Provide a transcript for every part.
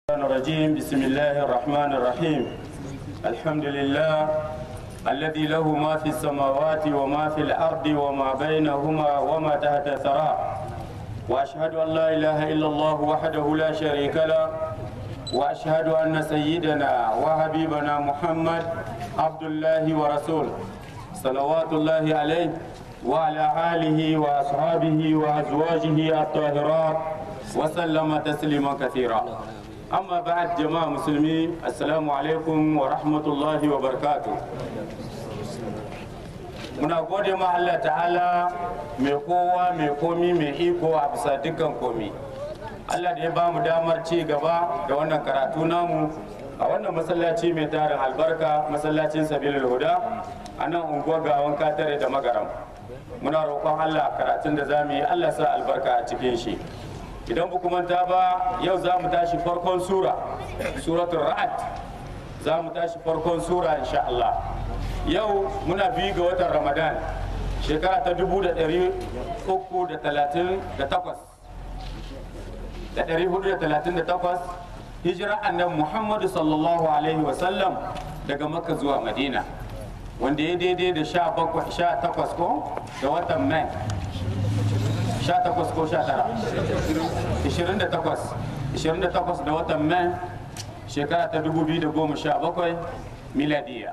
الرحمن الرجيم بسم الله الرحمن الرحيم الحمد لله الذي له ما في السماوات وما في الأرض وما بينهما وما تحت الثرى وأشهد أن لا إله إلا الله وحده لا شريك له وأشهد أن سيدنا وحبيبنا محمد عبد الله ورسوله صلوات الله عليه وعلى آله وأصحابه وأزواجه الطاهرات وسلم تسليما كثيرا amma ba'ad jama'a musulmi assalamu alaikum wa rahmatullahi wa barakatuh muna gode ma Allah ta'ala mai kowa mai komi mai iko a bisa dukkan komi Allah da ya ba mu damar ci gaba da wannan karatu namu a wannan masallaci mai tarin albarka masallacin sabilul huda a nan unguwar gawan katare da magaram muna roƙon Allah karatun da za mu yi Allah sa albarka a cikin shi idan ba manta ba yau za mu tashi farkon sura suratul ra'ad za mu tashi farkon sura insha Allah yau muna biyu ga watan ramadan shekara ta dubu da ɗari uku da talatin da takwas da ɗari hudu da talatin da takwas hijira annabi muhammadu sallallahu alaihi wasallam daga makka zuwa madina wanda ya daidai da sha takwas ko da watan mai 18 ko 19 28 28 da watan mai shekara ta 2017 miladiya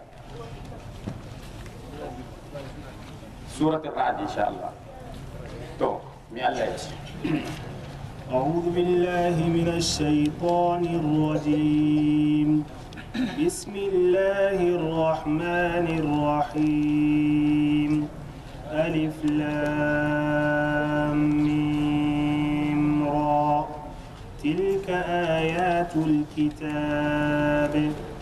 surat ra'ad insha Allah to mi Allah ya ce أعوذ بالله من الشيطان الرجيم بسم الله الرحمن الرحيم ألف لام ميم را تلك آيات الكتاب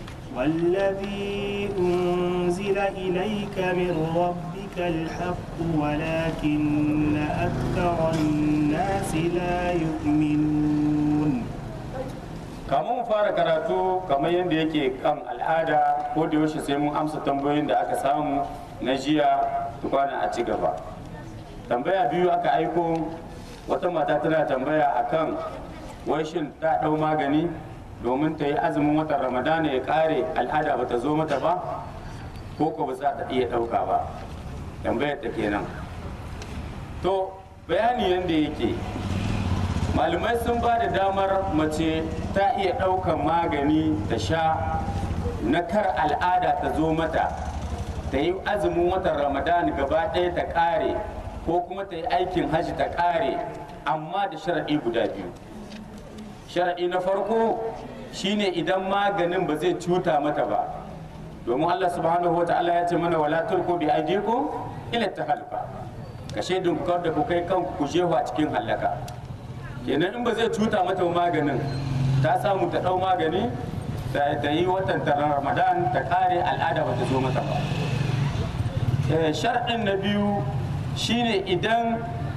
والذي أنزل إليك من ربك الحق ولكن أكثر الناس لا يؤمنون kamun mu fara karatu kamar yadda yake kan al'ada ko da yaushe sai mun amsa tambayoyin da aka samu na jiya tukwana a ci gaba tambaya biyu aka aiko wata mata tana tambaya akan wai shin ta ɗau magani domin ta yi azumin watan ramadana ya ƙare al'ada ba ta zo mata ba ko ko ba za ta iya ɗauka ba tambayar ta kenan to bayani yadda yake malamai sun ba da damar mace ta iya ɗaukan magani ta sha na kar al'ada ta zo mata ta yi azumin watan ramadan gaba ɗaya ta ƙare ko kuma ta yi aikin hajji ta ƙare amma da sharaɗi guda biyu sharaɗi na farko shine idan maganin ba zai cuta mata ba domin allah subhanahu wa ta'ala ya ce mana wala tulku bi aydikum ila tahalluka ka shaidin ku da ku kai kanku ku jehu a cikin hallaka kenan in ba zai cuta mata maganin ta samu ta ɗau magani da yi watan ramadan ta ƙare al'ada ba ta zo mata ba sharɗin na biyu shine idan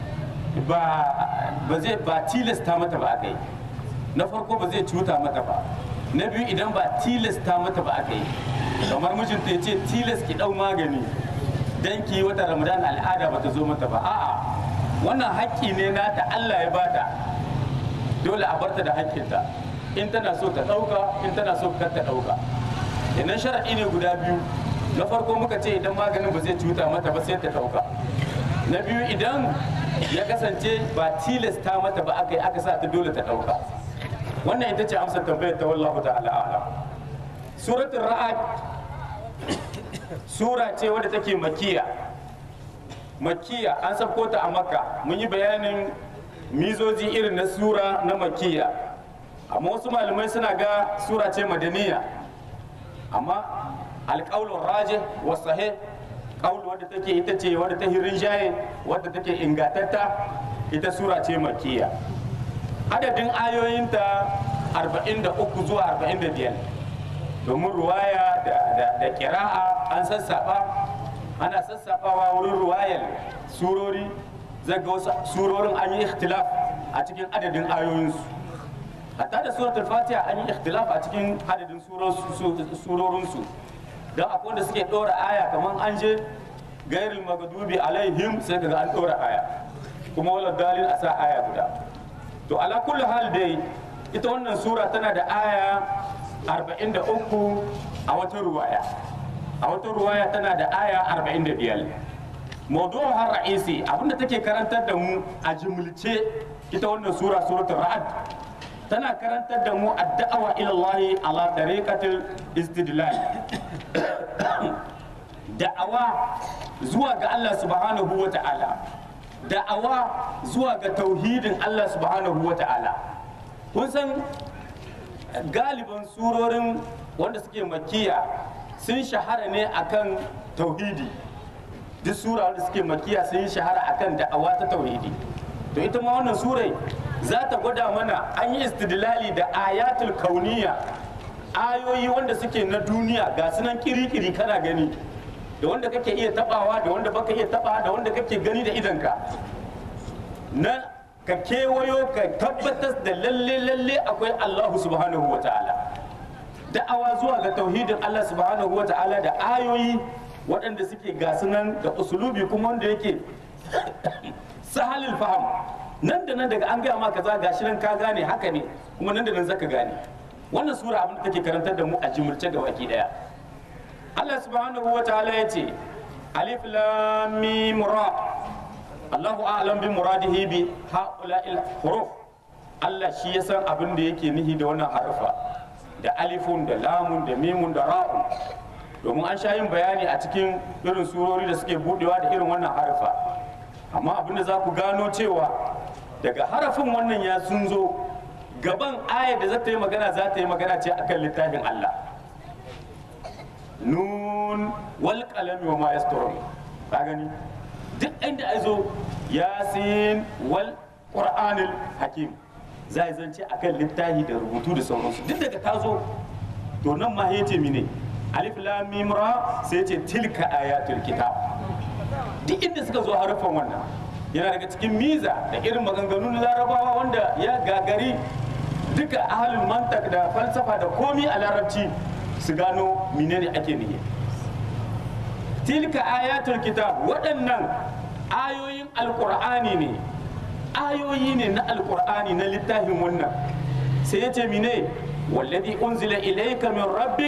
ba zai ba tilasta mata ba aka yi na farko ba zai cuta mata ba na biyu idan ba tilasta mata ba aka yi kamar mijinta ya ce tilas ki ɗau magani don ki yi wata ramadan al'ada ba ta zo mata ba a'a wannan haƙƙi ne nata allah ya bata dole a barta da haƙƙinta in tana so ta ɗauka in tana so kar ta ɗauka idan sharaɗi ne guda biyu na farko muka ce idan maganin ba zai cuta mata ba sai ta ɗauka na biyu idan ya kasance ba tilasta mata ba aka yi aka sa ta dole ta ɗauka wannan ita ce amsar tambayar ta wallahu ta'ala ala suratul ra'ad sura ce wadda take makiya makiya an sabko ta a makka mun yi bayanin mizoji irin na sura na makiya amma wasu malamai suna ga sura ce madaniya amma alƙaulun raje wa sahih ƙaulu wadda take ita ce wadda ta hirin jaye wadda take ingatatta ita sura ce makiya adadin ayoyinta 43 zuwa 45 domin ruwaya da kira'a an sassaɓa ana sassaɓawa wurin ruwayar surori zaga wasu surorin an yi ikhtilaf a cikin adadin ayoyinsu hatta da suratul fatiha an yi ikhtilaf a cikin adadin surorinsu don akwai wanda suke ɗora aya kamar an je gairil magadubi alaihim sai kaga an ɗora aya kuma wala dalil a sa aya guda to ala kulli hal dai ita wannan sura tana da aya 43 a wata ruwaya a wata ruwaya tana da aya 45 maudu'un har ra'isi abinda take karantar da mu a jimilce ita wannan sura suratul ra'ad tana karantar da mu addu'a ila Allah ala tariqatil istidlal da'awa zuwa ga Allah subhanahu wa ta'ala da'awa zuwa ga tauhidin Allah subhanahu wa ta'ala kun san galiban surorin wanda suke makiya sun shahara ne akan tauhidi duk sura wanda suke makiya sun yi shahara akan da'awa ta tauhidi to ita ma wannan surai za ta gwada mana an yi istidlali da ayatul kauniya ayoyi wanda suke na duniya ga sunan kiri-kiri kana gani da wanda kake iya tabawa da wanda baka iya taba da wanda kake gani da idanka na ka kewayo ka tabbatar da lalle lalle akwai Allahu subhanahu wa ta'ala da'awa zuwa ga tauhidin Allah subhanahu wa ta'ala da ayoyi waɗanda suke gasu nan da usulubi kuma wanda yake sahalil faham nan da nan daga an gaya ma kaza gashi nan ka gane haka ne kuma nan da nan zaka gane wannan sura abin da take karantar da mu a jimurce ga baki daya Allah subhanahu wa ta'ala ya ce alif lam mim ra Allahu a'lam bi muradihi bi haula'il huruf Allah shi ya san abin da yake nihi da wannan harfa da alifun da lamun da mimun da ra'un domin an sha yin bayani a cikin irin surori da suke budewa da irin wannan harfa amma abin da za ku gano cewa daga harafin wannan ya sun zo gaban ayar da za ta yi magana za ta yi magana ce akan littafin Allah nun wal qalami wa ma yasturun ka gani duk inda ai zo yasin wal qur'anil hakim zai zance akan littafi da rubutu da sauransu duk daga ta zo to nan ma yace mine alif lam mim ra sai yace tilka ayatul kitab duk inda suka zo harafan wannan yana daga cikin miza da irin maganganun larabawa wanda ya gagari duka ahalin mantak da falsafa da komi a larabci su gano menene ake nihi tilka ayatul kitab waɗannan ayoyin alƙur'ani ne ayoyi ne na alƙur'ani na littafin wannan sai ya ce mine wallazi unzila ilayka min rabbik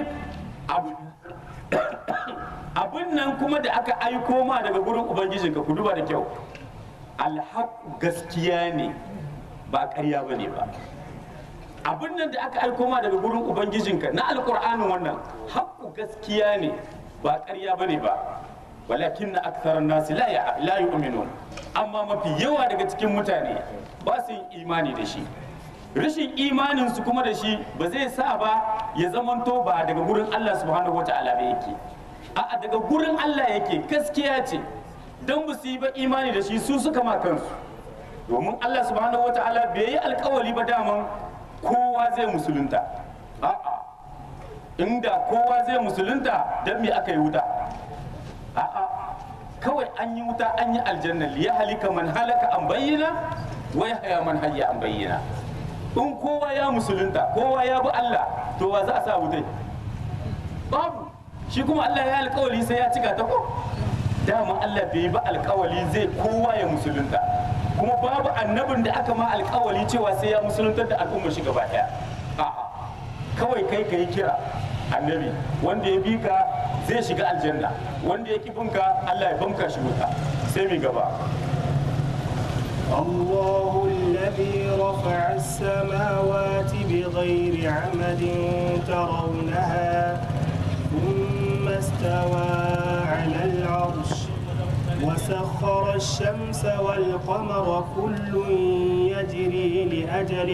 abin nan kuma da aka aiko ma daga gurin ubangijinka ku duba da kyau alhaq gaskiya ne ba ƙarya ba ne ba abin nan da aka aiko ma daga gurin ubangijinka na alƙur'anin wannan haƙƙu gaskiya ne ba ƙarya ba ne ba walakin na aksarar nasi la yu'minun amma mafi yawa daga cikin mutane ba su yin imani da shi rashin imanin su kuma da shi ba zai sa ba ya zamanto ba daga gurin Allah subhanahu wata'ala ba yake a'a daga gurin Allah yake gaskiya ce dan ba su yi ba imani da shi su suka ma kansu domin Allah subhanahu wata'ala bai yi alkawali ba daman kowa zai musulunta a'a inda kowa zai musulunta dan me aka yi wuta a'a kawai an yi wuta an yi aljanna liya halika man halaka an bayyana wa yahya man hayya an bayyana in kowa ya musulunta kowa ya bi Allah to wa za a sa wutai babu shi kuma Allah ya alkawali sai ya cika ta ko dama Allah bai ba alkawali zai kowa ya musulunta kuma babu annabin da aka ma alkawali cewa sai ya musuluntar da al'ummar shi gaba daya a'a kawai kai ka yi kira annabi wanda ya bi ka zai shiga aljanna wanda ya binka Allah ya banka shi wuta sai mai gaba الله الذي رفع السماوات بغير عمد ترونها ثم استوى على العرش وسخر الشمس والقمر كل يجري لأجل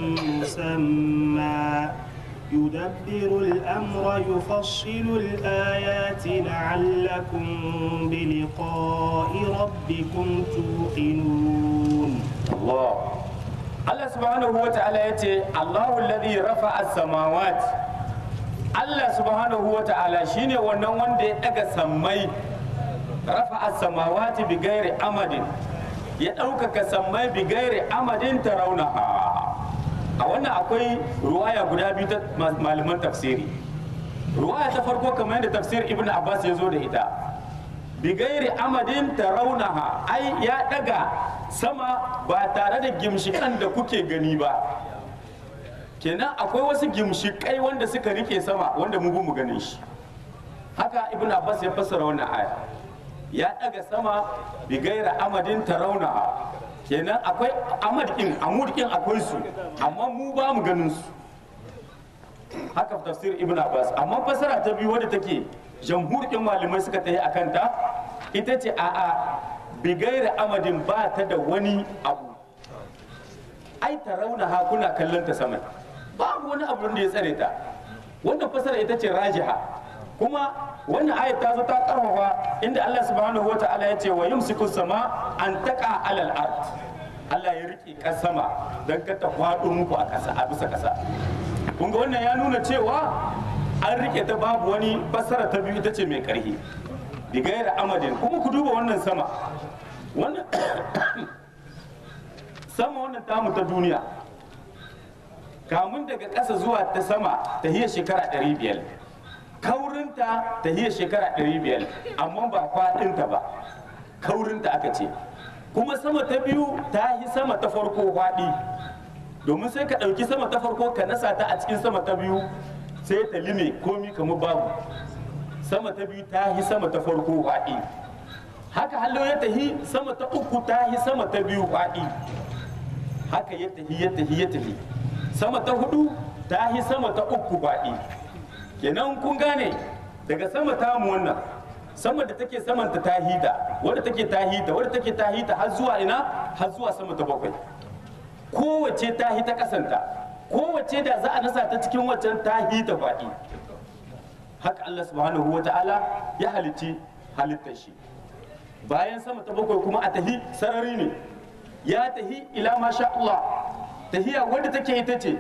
مسمى يدبر الأمر يفصل الآيات لعلكم بلقاء ربكم توقنون Allah Allah subhanahu wa ta'ala ya ce Allahu alladhi rafa'a as-samawat Allah subhanahu wa ta'ala shine wannan wanda ya daga sammai rafa'a as-samawati bi ghairi amadin ya ɗaukaka sammai bi ghairi amadin tarawnaha a wannan akwai ruwaya guda biyu ta malaman tafsiri ruwaya ta farko kamar yadda tafsir ibn abbas ya zo da ita bigairi amadin tarawnaha ai ya daga sama ba tare da gimshikan da kuke gani ba kenan akwai wasu gimshikai wanda suka rike sama wanda mu mu ganin shi haka ibn abbas ya fassara wannan aya ya daga sama bi gaira amadin tarawna kenan akwai amad din amud din akwai su amma mu ba mu ganin su haka tafsir ibn abbas amma fassara ta biyu wadda take jamhur din malamai suka tayi akan ta ita ce a'a bi gaira amadin ba ta da wani abu ai tarawna ha kuna kallon ta sama babu wani abu da ya tsare ta wannan fasara ita ce rajiha kuma wannan ayat ta zo ta karfafa inda Allah subhanahu wa ta'ala ya ce wa yumsiku sama an taqa alal ard Allah ya rike kas sama dan ka ta kwado muku a kasa a bisa kasa kun ga wannan ya nuna cewa an rike ta babu wani fasara ta biyu ita ce mai karhi bigaira amadin kuma ku duba wannan sama wannan sama wannan tamu ta duniya kamun daga ƙasa zuwa ta sama ta hiyar shekara 500 kaurinta ta hiyar shekara 500 amma ba faɗinta ba kaurinta aka ce kuma sama ta biyu ta yi sama ta farko faɗi domin sai ka ɗauki sama ta farko ka nasa ta a cikin sama ta biyu sai ta lime komi kamar babu sama ta biyu ta yi sama ta farko faɗi haka hallo ya tahi sama ta uku ta yi sama ta biyu faɗi haka ya tahi ya tahi ya tahi sama ta hudu ta yi sama ta uku baɗi kenan kun gane daga sama ta mu wannan sama da take saman ta ta hita wadda take ta hita wadda take ta hita har zuwa ina har zuwa sama ta bakwai kowace ta hita kasanta kowace da za a nasa ta cikin waccan ta hita baɗi haka Allah subhanahu wa ta'ala ya halitti halittar shi bayan sama ta bakwai kuma a tahi sarari ne ya tahi ila masha Allah tahiya wadda take ita ce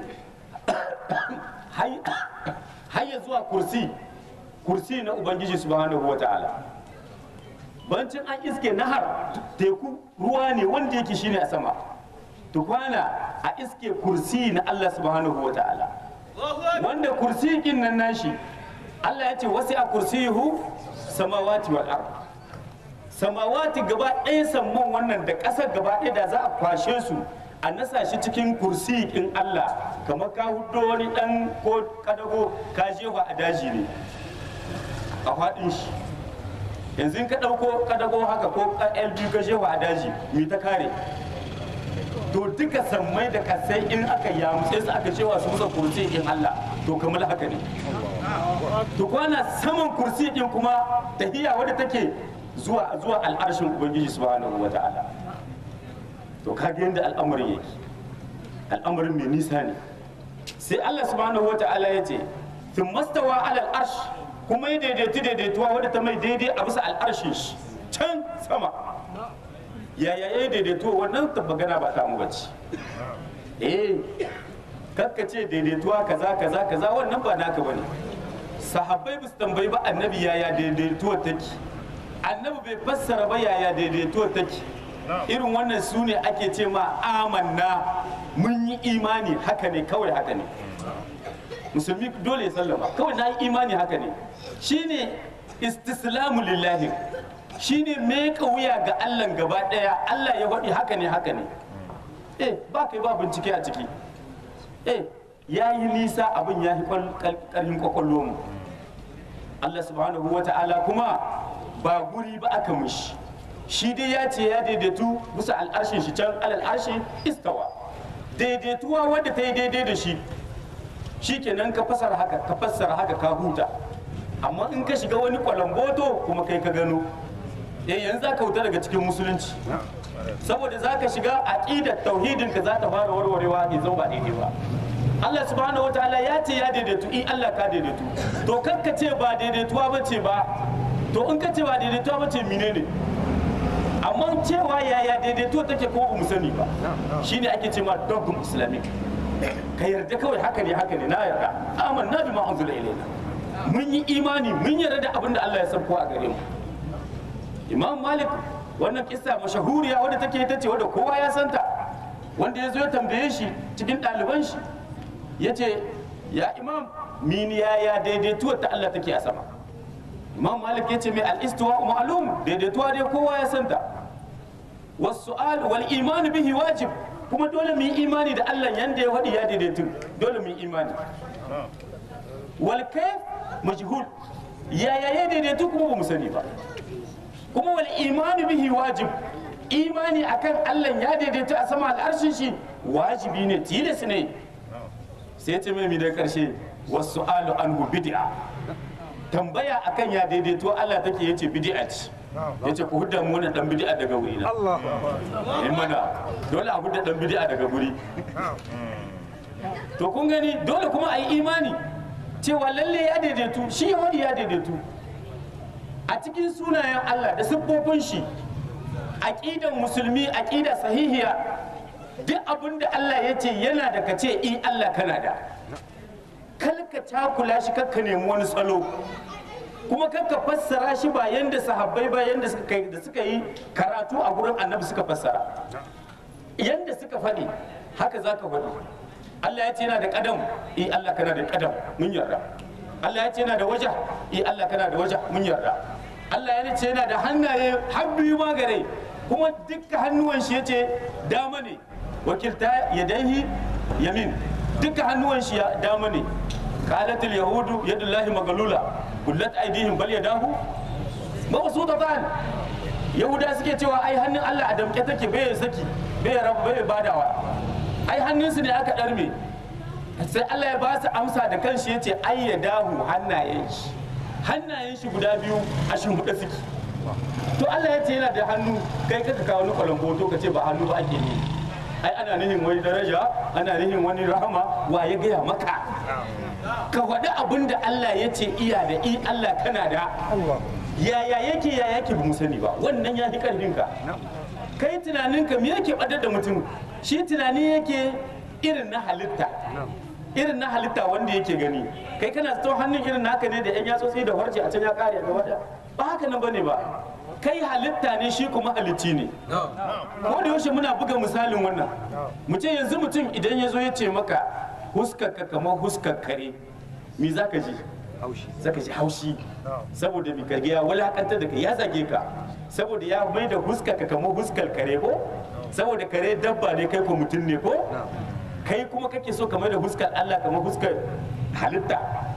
hayya zuwa kursi kursi na ubangiji subhanahu wa ta'ala bancin an iske nahar teku ruwa ne wanda yake shine a sama tukwana a iske kursi na Allah subhanahu wa ta'ala wanda kursi kin nan nashi Allah ya ce wasi a kursiyuhu samawati wal ard samawati gaba ɗaya samman wannan da ƙasar gaba ɗaya da za a kwashe su a nasa shi cikin kursi in Allah kamar ka hudo wani ɗan ko kadago ka jefa a daji ne a faɗin shi yanzu in ka ɗauko kadago haka ko LB ka jefa a daji me ta kare to duka sammai da kasai in aka yamutse su aka cewa su musa kursi in Allah to kamar haka ne to kwana saman kursi din kuma tahiya wadda take zuwa zuwa al'arshin ubangiji subhanahu wata'ala to kaga yadda al'amarin yake al'amarin mai nisa ne sai Allah subhanahu wata'ala ya ce sun mastawa alal arsh kuma ya daidaitu daidaituwa wadda ta mai daidai a bisa al'arshin shi can sama yaya ya daidaituwa wannan ta magana ba ta mu bace eh kakka ce daidaituwa kaza kaza kaza wannan ba naka bane sahabbai ba su tambayi ba annabi yaya daidaituwa take annabi bai fassara ba yaya daidaituwa take irin wannan su ne ake ce ma amanna mun yi imani haka ne kawai haka ne musulmi dole ya sallama kawai na yi imani haka ne shine istislamu lillahi shine meka wuya ga Allah gaba daya Allah ya faɗi haka ne haka ne eh ba kai ba bincike a ciki eh ya yi nisa abin ya yi ƙarfin kwakwallo mu Allah subhanahu wa ta'ala kuma ba guri ba aka mishi shi dai ya ce ya daidaitu bisa al'arshin shi can alal arshi istawa daidaituwa wadda ta yi daidai da shi shi kenan ka fassara haka ka fassara haka ka huta amma in ka shiga wani kwalamboto kuma kai ka gano eh yanzu za ka huta daga cikin musulunci saboda za ka shiga aqidar tauhidin ka za ta fara warwarewa ne zan ba daidai ba Allah subhanahu wataala ya ce ya daidaitu in Allah ka daidaitu to kanka ce ba daidaituwa ba ce ba to in ka ce ba daidaituwa ba ce menene amma cewa yaya daidaituwa take ko ba mu sani ba shine ake ce ma dogum islamic ka yarda kawai haka ne haka ne na yarda amanna bima unzila ilaina mun yi imani mun yarda da abin da Allah ya sauko a gare mu imam malik wannan kissa mashahuriya wadda take ita ce wadda kowa ya santa wanda ya zo ya tambaye shi cikin ɗaliban shi ya ce ya imam mini ya ya daidaituwar ta Allah take a sama imam malik ya ce mai al'istuwa ma'alum daidaituwa dai kowa ya santa wasu wal iman bihi wajib kuma dole mu yi imani da Allah yanda ya faɗi ya daidaitu dole mu yi imani wal kayf majhul yaya ya daidaitu kuma ba mu sani ba kuma wal imani bihi wajib imani akan Allah ya daidaitu a sama al'arshin shi wajibi ne tilas ne sai ce mai da karshe wasu alu anhu bid'a tambaya akan ya daidaito Allah take yace bid'a ce yace ku hudda mu wannan dan bid'a daga wuri na in mana dole a hudda dan bid'a daga guri to kun gani dole kuma a yi imani cewa lalle ya daidaitu shi wani ya daidaitu a cikin sunayen Allah da siffofin shi aqidan musulmi aqida sahihiya duk abin da Allah ya ce yana da kace in Allah kana da kalka cakula shi kakka nemi wani salo kuma kakka fassara shi ba yanda sahabbai ba yanda suka yi da suka yi karatu a gurin annabi suka fassara yanda suka faɗi haka za ka faɗi Allah ya ce yana da kadam eh Allah kana da kadam mun yarda Allah ya ce yana da waja eh Allah kana da waja mun yarda Allah ya ce yana da hannaye har biyu ma gare kuma dukkan hannuwan shi yace dama ne wakilta yadaihi yamin dukkan hannuwan shi ya dama ne qalatil yahudu yadullahi magalula kullat aidihim bal yadahu mabsutatan yahuda suke cewa ai hannun Allah a damke take bai saki bai rabu bai badawa ai hannunsu ne aka ɗarme sai Allah ya ba su amsa da kanshi ya ce ai ya dahu hannayen shi hannayen shi guda biyu a shimfiɗa suke to Allah ya ce yana da hannu kai kaka kawo wani kwalamboto ka ce ba hannu ba ake ne ai ana nihin wani daraja ana nihin wani rahama wa ya gaya maka ka faɗi abin da Allah ya ce iya da i Allah kana da yaya yake ya yake ba mu sani ba wannan ya fi ƙarfinka kai tunaninka me yake ɓadar da mutum shi tunani yake irin na halitta irin na halitta wanda yake gani kai kana zato hannun irin naka ne da yan yatsotsi da warce a can ya kare gaba da ba haka nan bane ba kai halitta ne shi kuma halitti ne ko da yaushe muna buga misalin wannan mu ce yanzu mutum idan ya zo ya ce maka huskarka kamar huskar kare me za ka ji zaka ji haushi saboda mi karge ya wulakantar da kai ya zage ka saboda ya mai da huskarka kamar huskar kare ko saboda kare dabba ne kai ko mutum ne ko kai kuma kake so kamar da huskar Allah kamar huskar halitta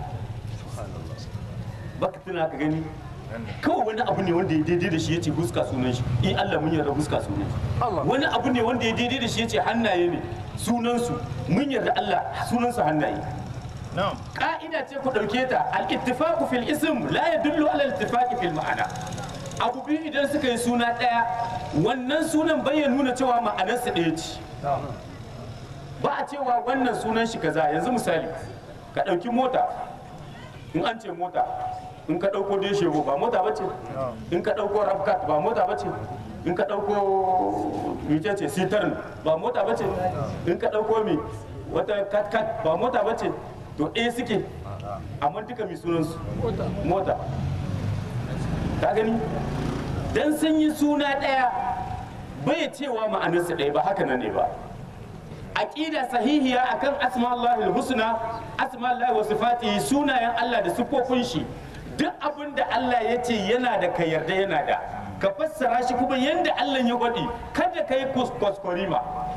baka tuna ka gani kawai wani abu ne wanda ya daidai da shi ya ce huska sunan shi in Allah mun yarda huska sunan shi wani abu ne wanda ya daidai da shi ya ce hannaye ne sunansu mun yarda Allah sunansu hannaye ka'ida ce ku ɗauke ta al-ittifaqu fil ism la yadullu ala al-ittifaqi fil ma'ana abu biyu idan suka yi suna ɗaya wannan sunan bai ya nuna cewa ma'anarsa ɗaya ce ba a cewa wannan sunan shi kaza yanzu misali ka ɗauki mota in an ce mota in ka ɗauko deshego ba mota ba ce in ka ɗauko rafkat ba mota ba ce in ka ɗauko mice ce sitarn ba mota ba ce in ka ɗauko mi wata kat ba mota ba ce to ɗaya suke amma duka mai sunansu mota ka gani dan sun yi suna ɗaya bai cewa ma'anarsa ɗaya ba haka nan ne ba aqida sahihiya akan asma'ullahi husna asma'ullahi wa sifatihi sunayen Allah da siffofin shi duk abin da Allah ya ce yana da ka yarda yana da ka fassara shi kuma yanda Allah ya gwadi kada ka yi kwaskwarima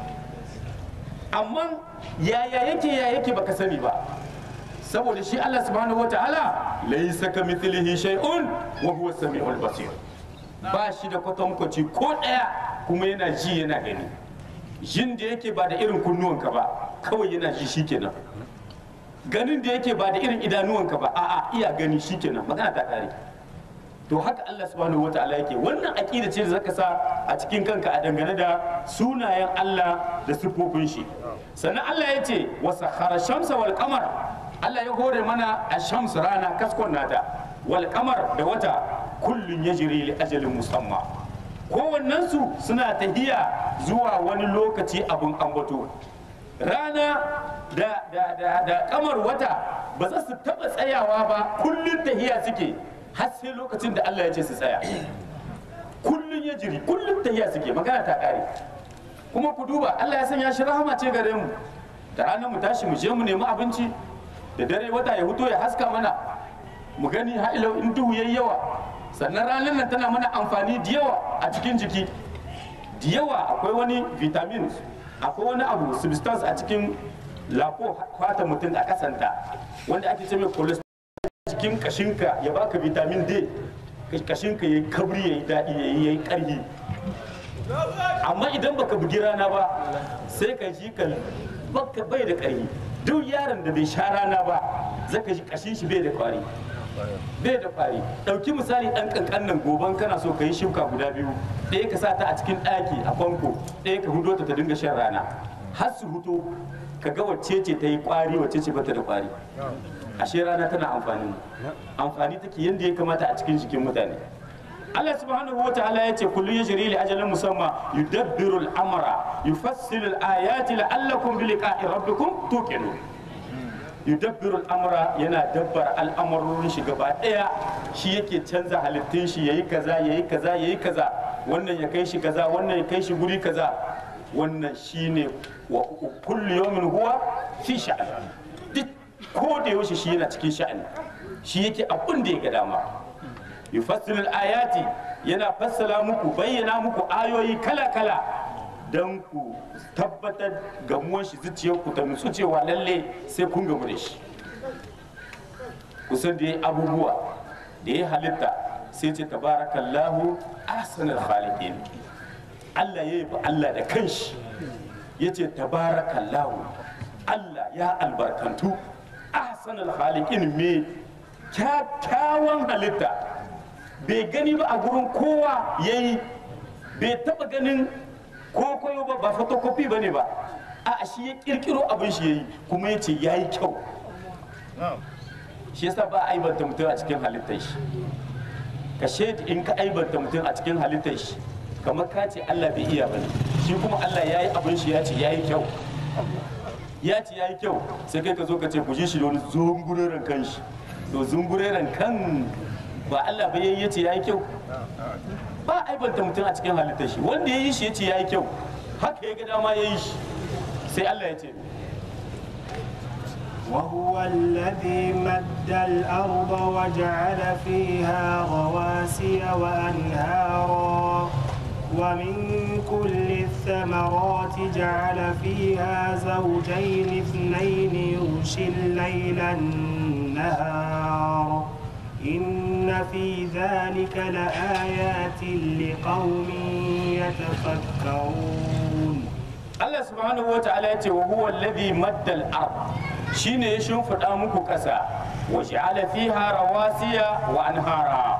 amma yaya yake ya yake baka sani ba saboda shi Allah subhanahu wataala laysa kamithlihi shay'un wa huwa samiul basir ba shi da kwatankwaci ko ɗaya kuma yana ji yana gani jin da yake ba da irin kunnuwanka ba kawai yana ji shikenan ganin da yake ba da irin idanuwanka ba a'a iya gani shikenan magana ta kare to haka Allah subhanahu wataala yake wannan aqida ce da zaka sa a cikin kanka a dangane da sunayen Allah da siffofin shi sannan Allah ya ce wa sakhara shamsa wal qamar Allah ya hore mana a shams rana kaskon nata wal qamar da wata kullun yajri li ajalin musamma kowannensu suna tahiya zuwa wani lokaci abin ambato rana da, da, da, da kamar wata ba za su taba tsayawa ba kullum tahiya suke har sai lokacin da Allah ya ce su tsaya kullum ya jiri kullum tahiya suke magana ta kare kuma ku duba Allah ya sanya shi rahama ce gare mu da ranar mu tashi mu je mu nemi abinci da dare wata ya huto ya haska mana mu gani ha'ilau in duhu yayi yawa sannan ranar nan tana mana amfani da yawa a cikin jiki da yawa akwai wani vitamin akwai wani abu substance a cikin lafo fata mutum a kasanta wanda ake ce mai cholesterol cikin kashinka ya baka vitamin D kashinka ya yi kabri ya yi daɗi ya yi ƙarfi amma idan baka bugi rana ba sai ka ji ka baka bai da ƙarfi duk yaron da bai sha rana ba zaka ji kashin shi bai da kwari bai da kwari ɗauki misali ɗan ƙanƙan nan goban kana so ka yi shuka guda biyu ɗaya ka sa ta a cikin ɗaki a famfo ɗaya ka hudo ta ta dinga shan rana har su huto ka ga wacce ce ta yi kwari wacce ce bata da kwari ashe rana tana amfani amfani take yadda ya kamata a cikin jikin mutane Allah subhanahu wa ta'ala ya ce kullu yajri li ajalin musamma yudabbiru al-amra yufassilu al-ayati la'allakum bi liqa'i rabbikum tuqinun yudabbiru al-amra yana dabbar al'amurorin shi gaba daya shi yake canza halittun shi yayi kaza yayi kaza yayi kaza wannan ya kai shi kaza wannan ya kai shi guri kaza wannan shine wa kullu yawmin huwa fi sha'an duk ko da yaushe shi yana cikin sha'ani shi yake abin da ya ga dama yufassilu ayati yana fassala muku bayyana muku ayoyi kala-kala don ku tabbatar gamuwar shi zuciyar ku ta nutsu cewa lalle sai kun gamu da shi kusan da ya abubuwa da ya halitta sai ce tabarakallahu ahsanul khaliqin Allah ya yi Allah da kanshi ya ce tabarakallahu Allah ya albarkantu ahsanul khaliqin me kyakkyawan halitta bai gani ba a gurin kowa ya yi bai taba ganin kokoyo ba ba fotokofi ba ne ba a shi ya kirkiro abin shi ya yi kuma ya ce ya yi kyau shi yasa ba a aibanta mutum a cikin halittar shi ka shaidi in ka aibanta mutum a cikin halittar shi kamar ka ce Allah bai iya ba ne shi kuma Allah ya yi abin shi ya ce ya yi kyau ya ce ya yi kyau sai kai ka zo ka ce ku ji shi da wani zungureren kan shi to zungureren kan ba Allah ba yayi yace yayi kyau ba aibanta mutum a cikin halittar shi wanda yayi shi yace yayi kyau haka ya ga dama yayi shi sai Allah ya ce وهو الذي مد الأرض وجعل فيها رواسي وأنهارا ومن كل الثمرات جعل فيها زوجين اثنين يغشي الليل النهار إن في ذلك لآيات لقوم يتفكرون Allah subhanahu wa ta'ala ya ce wa huwa alladhi madda al-ard shine ya shimfiɗa muku ƙasa wa ja'ala fiha rawasiya wa anhara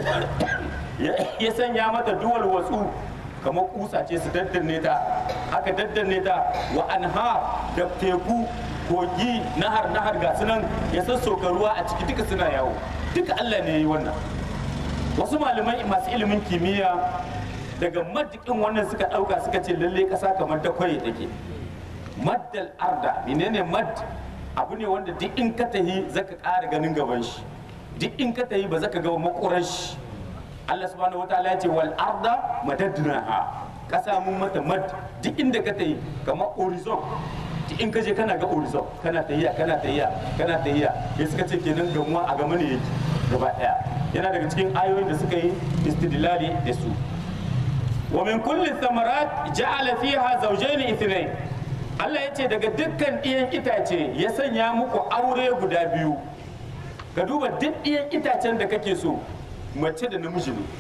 ya sanya mata duwal watsu kamar kusa ce su daddanne ta aka daddanne ta wa anhar da teku kogi nahar nahar ga sunan ya sassoka ruwa a ciki duka suna yawo duka Allah ne ya yi wannan wasu malamai masu ilimin kimiyya daga madikin wannan suka ɗauka suka ce lalle ƙasa kamar da kwaye take maddal arda menene mad abu ne wanda duk in ka tahi zaka ƙara ganin gaban shi duk in ka tahi ba zaka ga makuran shi Allah subhanahu wataala ya ce wal arda madadnaha ƙasa mun mata mad duk inda ka tahi kamar horizon duk in ka je kana ga horizon kana tahiya kana tahiya kana tahiya sai suka ce kenan gamuwa a gama ne yake gaba daya yana daga cikin ayoyin da suka yi istidlali da su wa min kulli thamarat ja'ala fiha zawjayn ithnayn Allah ya ce daga dukkan ɗiyan itace ya sanya muku aure guda biyu ka duba duk ɗiyan itacen da kake so mace da namiji ne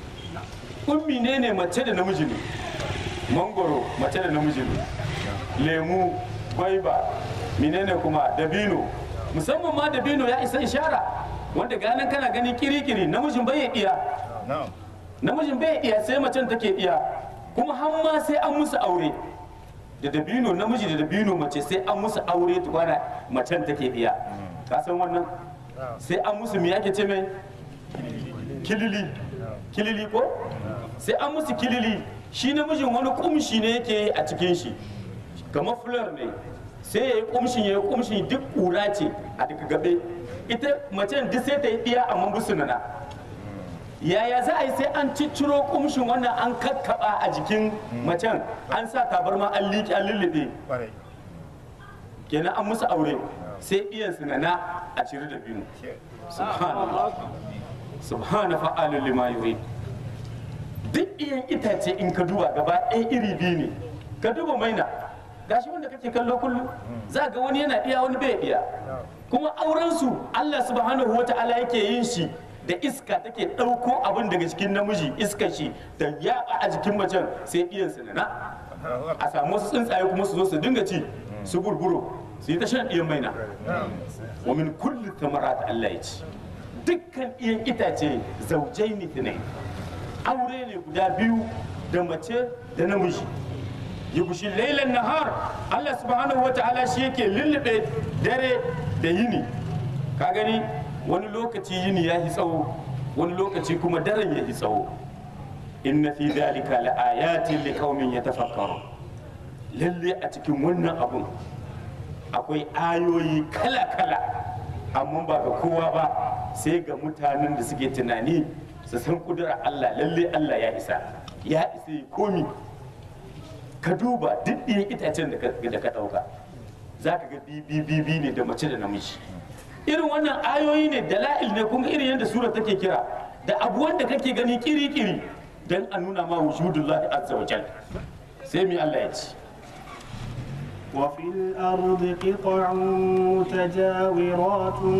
ummi ne ne mace da namiji ne mangoro mace da namiji ne lemu gwaiba menene kuma dabino musamman ma dabino ya isa ishara wanda ganin kana gani kirikiri namijin bai iya namijin bai iya sai macen take iya kuma har ma sai an musu aure da dabino namiji da dabino mace sai an musu aure tukwana macen take iya ka san wannan sai an musu me ake ce mai kilili kilili ko sai an musu kilili shi namijin wani kumshi ne yake yi a cikin shi kamar fular ne sai ya yi kumshin ya yi kumshin duk kura ce a daga gabe ita macen duk sai ta yi ɗiya amma busu nana yaya za a yi sai an cicciro kumshin wannan an kakkaba a jikin macen an sa tabarma an liƙe an lullube kenan an musu aure sai iyan su nana a cire da biyu subhanallah subhana fa'alul lima yurid duk iyan itace in ka duba gaba ɗaya iri biyu ne ka duba maina gashi wanda kake kallo kullum za ga wani yana iya wani bai iya kuma auren su Allah subhanahu wata'ala yake yin shi da iska take ɗauko abin daga cikin namiji iska shi da yaɓa a jikin macen sai iyan su na a samu wasu tsuntsaye kuma su zo su dinga ci su gurguro su yi ta shan iyan maina wa min kulli thamarat Allah ya ci dukkan iyan itace zaujai ne aure ne guda biyu da mace da namiji yugushi lailan nahar Allah subhanahu wata'ala shi yake lullube dare da yini ka gani wani lokaci yini ya yi tsawo wani lokaci kuma daren ya yi tsawo inna fi dhalika laayatin liqaumin yatafakkarun lalle a cikin wannan abun akwai ayoyi kala-kala amma ba ga kowa ba sai ga mutanen da suke tunani su san kudura Allah lalle Allah ya isa ya isa ya komi ka duba duk ɗiyan itacen da ka ɗauka za ka ga bibi ne da mace da namiji irin wannan ayoyi ne dala'il ne kuma irin yadda sura take kira da abu wanda kake gani kiri-kiri don a nuna ma wujudullahi azza wa jal sai mi Allah ya ci وفي الأرض قطع متجاورات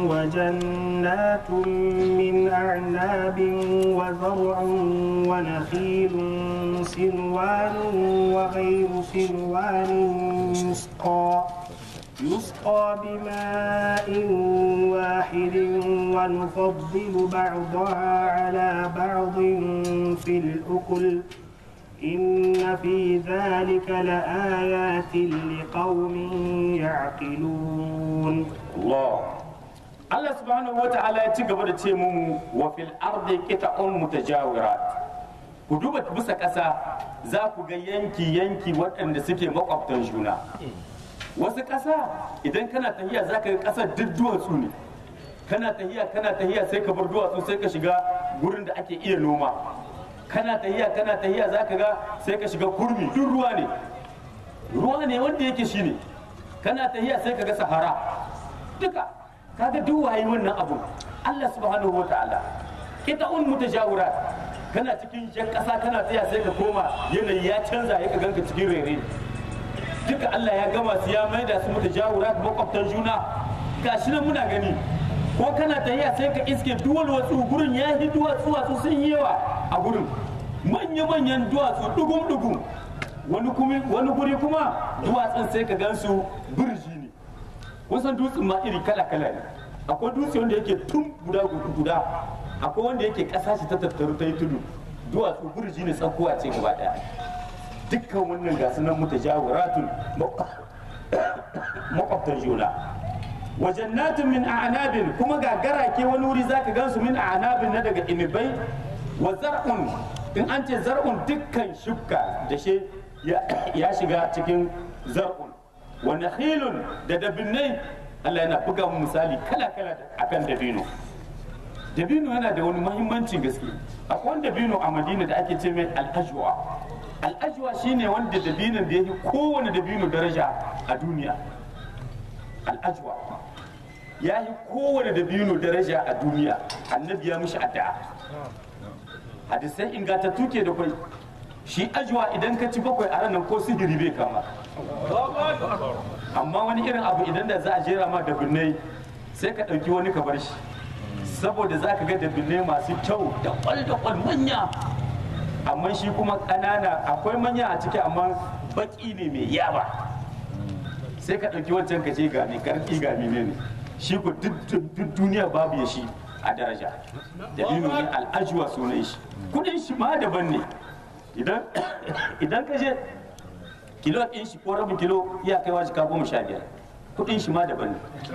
وجنات من أعناب وزرع ونخيل سنوان وغير سنوان يسقى يسقى بماء واحد ونفضل بعضها على بعض في الأكل إن في ذلك لآيات لقوم يعقلون Allah Allah subhanahu wa ta'ala ya ci gaba da ce mu wa fil ardi qita'un mutajawirat ku duba bisa ƙasa za ku ga yanki yanki waɗanda suke makwabtan juna wasu ƙasa idan kana tahiya za ka ga ƙasar duk duwatsu ne kana tahiya kana tahiya sai ka bar duwatsu sai ka shiga gurin da ake iya noma kana tahiya kana tahiya za ka ga sai ka shiga kurmi duk ruwa ne ruwa ne wanda yake shi ne kana tahiya sai ka ga sahara duka kaga duk waye wannan abu Allah subhanahu wa ta'ala kita un mutajawira kana cikin jan kasa kana tahiya sai ka koma yanayi ya canza ya ka ganka cikin rere duka Allah ya gama su ya maida su mutajawira makwabtan juna gashi nan muna gani ko kana tahiya sai ka iske duwal watsu gurin ya yi duwatsu watsu sun yi yawa a gurin manya-manyan duwatsu dugum-dugum wani wani guri kuma duwatsun sai ka gansu birji ne wasan dutsen ma iri kala-kala ne akwai dutse wanda yake tun guda guda akwai wanda yake ƙasa shi ta tattaru ta yi tudu duwatsu birji ne tsakuwa ce gaba daya dukkan wannan gasu nan mutajawiratun makwabtan juna wa jannatin min a'nabin kuma ga garake wani wuri zaka gansu min a'nabin na daga inibai wa zar'un in an ce zar'un dukkan shukka da shi ya shiga cikin zar'un wa nakhilun da dabinnai Allah yana buga mu misali kala kala akan dabino dabino yana da wani muhimmancin gaske akwai wani dabino a Madina da ake ce mai al-ajwa al-ajwa shine wanda dabinon da yake kowane dabino daraja a duniya al-ajwa ya yi kowane dabino daraja a duniya annabi ya mishi addu'a hadisai ingantattu ke da kwai shi ajwa idan ka ci bakwai a ranar ko sihiri bai kama amma wani irin abu idan da za a jera ma da binnai sai ka ɗauki wani ka bar shi saboda za ka ga da binnai masu kyau da kwal da kwal manya amma shi kuma ƙanana akwai manya a ciki amma baki ne mai yaba sai ka ɗauki wancan ka ce ga mai karfi ga ne shi ko duk duniya babu ya shi a daraja dalilin ne al'ajuwa sunan shi kudin shi ma daban ne idan ka je kilo ɗin shi ko rabin kilo iya kaiwa jika goma sha biyar kudin shi ma daban ne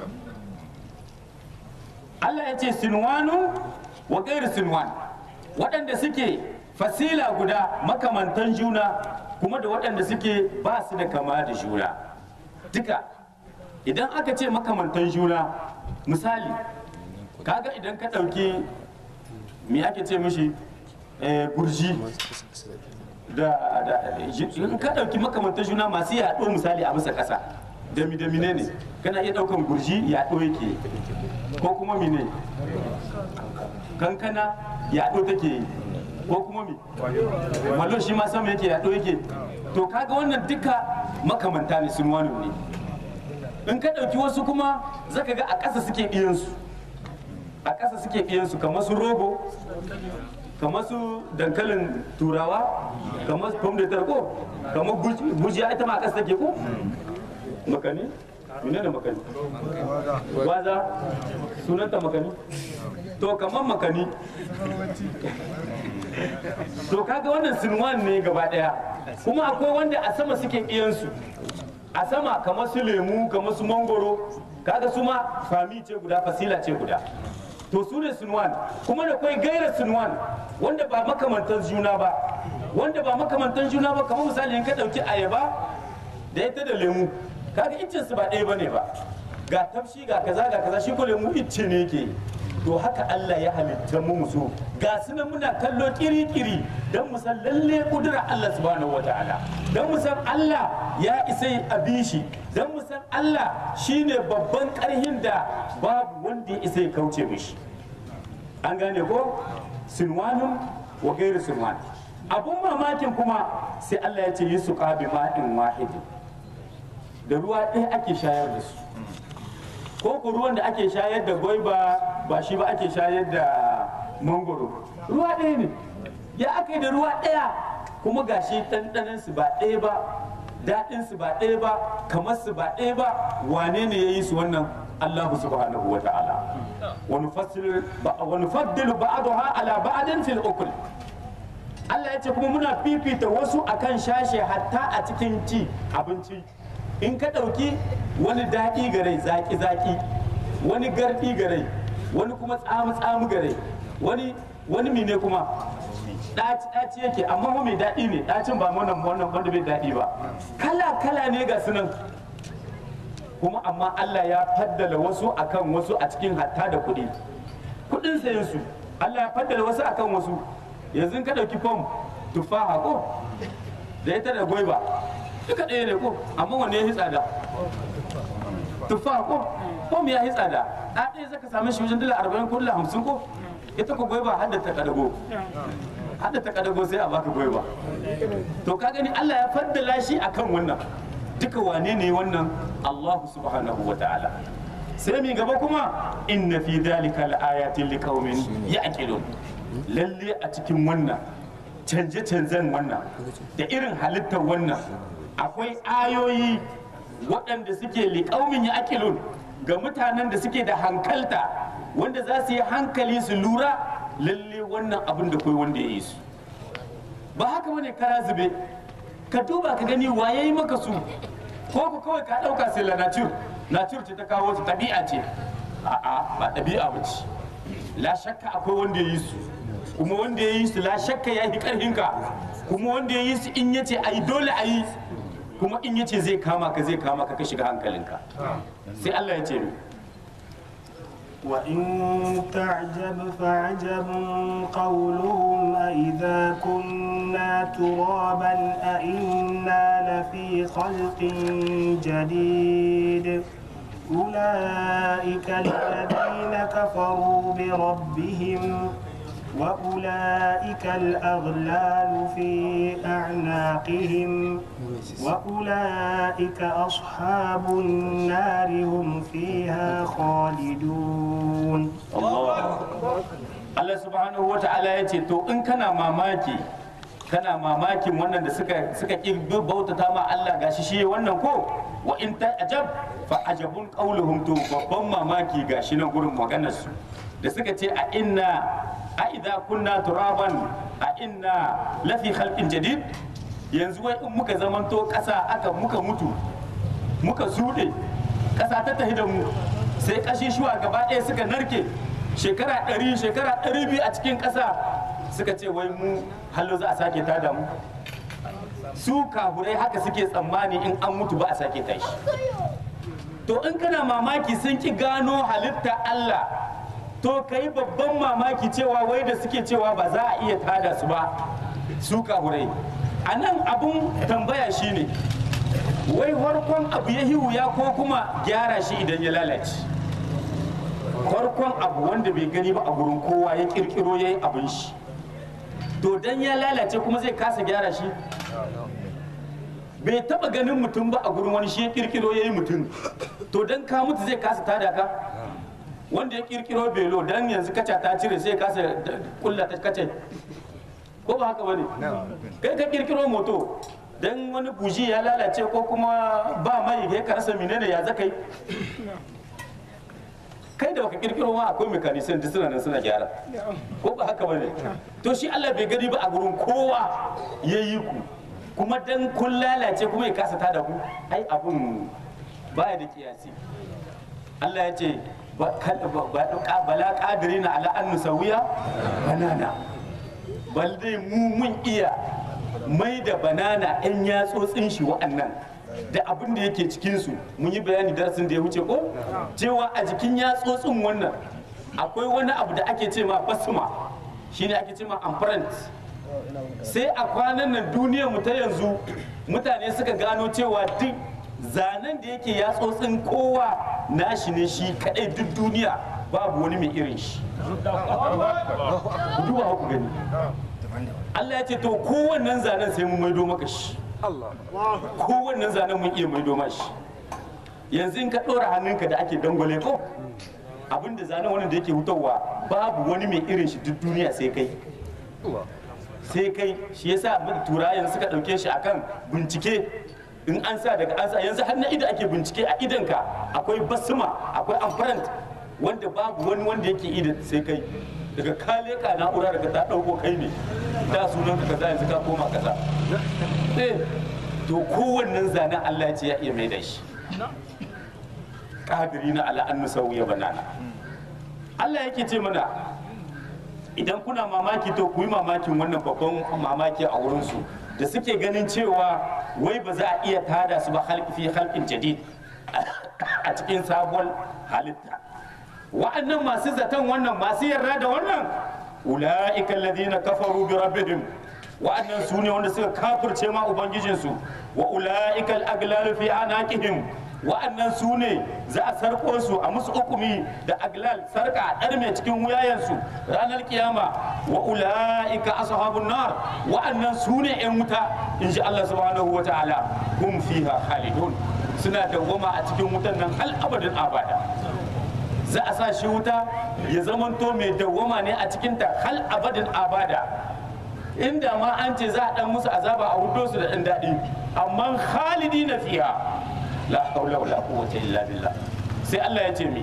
Allah ya ce sinwanu wa gairu sinwan waɗanda suke fasila guda makamantan juna kuma da waɗanda suke ba su da kama da juna duka idan aka ce makamantan juna misali kaga idan ka ɗauki me ake ce mishi gurji da in ka ɗauki makamantan juna masu yaɗo misali a bisa ƙasa dami dami ne ne kana iya ɗaukan gurji yaɗo yake ko kuma mine kankana yaɗo take yi ko kuma mi malo shi ma sama yake yaɗo yake to kaga wannan duka makamanta ne sun wani ne in ka ɗauki wasu kuma zaka ga a ƙasa suke ɗiyansu a ƙasa suke ɗiyansu kamar su rogo kamar su dankalin turawa kamar su pom de terre ko kamar gujiya ita ma a ƙasa take ko makani mene ne makani gwaza sunanta makani to kamar makani to kaga wannan sinwan ne gaba daya kuma akwai wanda a sama suke iyansu a sama kamar su lemu kamar su mangoro kaga su ma fami ce guda fasila ce guda to su ne sinwan kuma da kwai gaira sinwan wanda ba makamantan juna ba wanda ba makamantan juna ba kamar misali in ka dauki ayaba da ita da lemu kaga iccen su ba ɗaya bane ba ga tafshi ga kaza ga kaza shi ko lemu icce ne yake to haka Allah ya halitta mu so ga su nan muna kallo kiri-kiri don mu san lalle kudura Allah subhanahu wa ta'ala don mu san Allah ya isa a bi shi don mu san Allah shine babban karhin da babu wanda ya isa ya kauce mishi an gane ko sinwanun wa gairu sinwan abun mamakin kuma sai Allah ya ce yi su bi ma'in wahidin da ruwa ɗaya ake shayar da su ko ku ruwan da ake shayar da gwaiba ba shi ba ake shayar da mangoro ruwa ɗaya ne ya aka yi da ruwa ɗaya kuma gashi ɗanɗanin su ba ɗaya ba daɗin su ba ɗaya ba kamar su ba ɗaya ba wane ne ya yi su wannan Allah subhanahu wa ta'ala wa nufassilu wa nufaddilu ba'daha ala ba'din fil ukul Allah ya ce kuma muna fifita wasu akan shashe hatta a cikin ci abinci in ka ɗauki wani daɗi gare zaƙi-zaƙi wani garɗi gare wani kuma tsamu-tsamu gare wani wani mine kuma ɗaci-ɗaci yake amma ma mai daɗi ne ɗacin ba wannan wannan wanda bai daɗi ba kala-kala ne ga sunan kuma amma Allah ya faddala wasu akan wasu a cikin hatta da kuɗi kuɗin sayan su Allah ya faddala wasu akan wasu yanzu ka ɗauki fom tufaha ko da ita da gwaiba duka ɗaya ne ko amma wanne ya yi tsada tufa ko ko ya yi tsada a ɗaya zaka same shi wajen dala arba'in ko dala hamsin ko ita ko gwaiba hadda ta kadago hadda ta kadago sai a baka gwaiba to ka gani Allah ya faddala shi akan wannan duka wane ne wannan Allah subhanahu wa ta'ala sai mi gaba kuma inna fi dhalika laayatin liqaumin ya'qilun lalle a cikin wannan canje-canzen wannan da irin halittar wannan akwai ayoyi waɗanda suke liƙaumin ya akilun ga mutanen da suke da hankalta wanda za su yi hankali su lura lalle wannan abin da kai wanda ya yi su ba haka bane kara zube ka duba ka gani waye yi maka su ko ku kawai ka ɗauka sai la nature nature ce ta kawo su ɗabi'a ce a'a ba ɗabi'a ba ce la shakka akwai wanda ya yi su kuma wanda ya yi su la shakka ya yi ƙarfinka kuma wanda ya yi su in yace a yi dole a yi kuma in yace zai kama ka zai kama ka ka shiga hankalinka sai Allah ya ce mi وإن تعجب فعجب قولهم أإذا كنا ترابا أإنا لفي خلق جديد أولئك الذين كفروا بربهم وأولئك الأغلال في أعناقهم وأولئك أصحاب النار هم فيها خالدون Allah Allah subhanahu wa ta'ala ya ce to in kana mamaki kana mamakin wannan da suka suka ki bautata ma Allah gashi shi wannan ko wa in ta ajab fa ajabun qauluhum to babban mamaki gashi nan gurin maganar su da suka ce a inna a idza kunna turaban a inna lafi khalqin jadid yanzu wai in muka zamanto ƙasa aka muka mutu muka suɗe ƙasa ta tafi da mu sai ƙashi shuwa gaba ɗaya suka narke shekara ɗari shekara ɗari biyu a cikin ƙasa suka ce wai mu hallo za a sake tada mu su kahurai haka suke tsammani in an mutu ba a sake tashi to in kana mamaki sun ki gano halitta Allah to kai babban mamaki cewa wai da suke cewa ba za a iya tada su ba su kahurai a nan abun tambaya shine wai farkon abu ya wuya ko kuma gyara shi idan ya lalace farkon abu wanda bai gani ba a gurin kowa ya kirkiro ya yi abin shi to dan ya lalace kuma zai kasa gyara shi bai taba ganin mutum ba a gurin wani shi ya kirkiro ya yi mutum to dan ka mutu zai kasa tada ka wanda ya kirkiro belo dan yanzu kaca ta cire sai ya kasa kulla ta kace ko ba haka bane kai ka kirkiro moto dan wani buji ya lalace ko kuma ba mai ya karasa menene ya zakai kai da baka kirkiro ma akwai mekanisan da suna nan suna gyara ko ba haka bane to shi Allah bai gani ba a gurin kowa yayi ku kuma dan kun lalace kuma ya kasa tada ku ai abun baya da kiyasi Allah ya ce bala qadirina ala an nusawiya banana bal dai mu mun iya mai da banana yan yatsotsin shi wa'annan da abin da yake cikinsu mun yi bayani darasin da ya wuce ko cewa a jikin yatsotsin wannan akwai wani abu da ake ce ma basma shine ake ce ma amprint sai a kwanan nan duniyar mu ta yanzu mutane suka gano cewa duk zanen da yake yatsotsin kowa nashi ne shi kadai duk duniya babu wani mai irin shi ku duba ku gani Allah ya ce to kowannen zanen sai mun maido maka shi kowannen zanen mun iya maido ma shi yanzu in ka ɗora hannunka da ake dangwale ko abinda zanen wani da yake hutawa babu wani mai irin shi duk duniya sai kai sai kai shi yasa turayen suka ɗauke shi akan bincike in an sa daga an sa yanzu har na ido ake bincike a idanka akwai basma akwai amfarant wanda babu wani wanda yake idan sai kai daga ka leka na'ura daga ta ɗauko kai ne da sunan ka kaza yanzu ka koma kaza eh to kowannen zanen Allah ya ce ya iya mai da shi kadiri na ala an nusawiya banana Allah yake ce mana idan kuna mamaki to ku yi mamakin wannan babban mamaki a wurinsu da suke ganin cewa wai ba za a iya tada su ba halki fi halkin jadid a cikin sabuwar halitta wa'annan masu zaton wannan masu yarda da wannan ula'ika alladhina kafaru bi rabbihim wa'annan su ne wanda suka kafirce ma ubangijinsu wa ula'ika al-aglalu fi anaqihim wa'annan su ne za a sarko su a musu hukumi da aglal sarka a ɗarme cikin wuyayensu ranar kiyama wa ula'ika ashabun nar wa'annan su ne yan wuta in ji Allah subhanahu wa ta'ala hum fiha khalidun suna dawwama a cikin wutan nan hal abadin abada za a sa shi wuta ya zamanto mai dawwama ne a cikinta hal abadin abada inda ma an ce za a dan musu azaba a hudo su da ɗan daɗi amma khalidi na fiha la haula wala quwwata illa billah sai Allah ya ce mi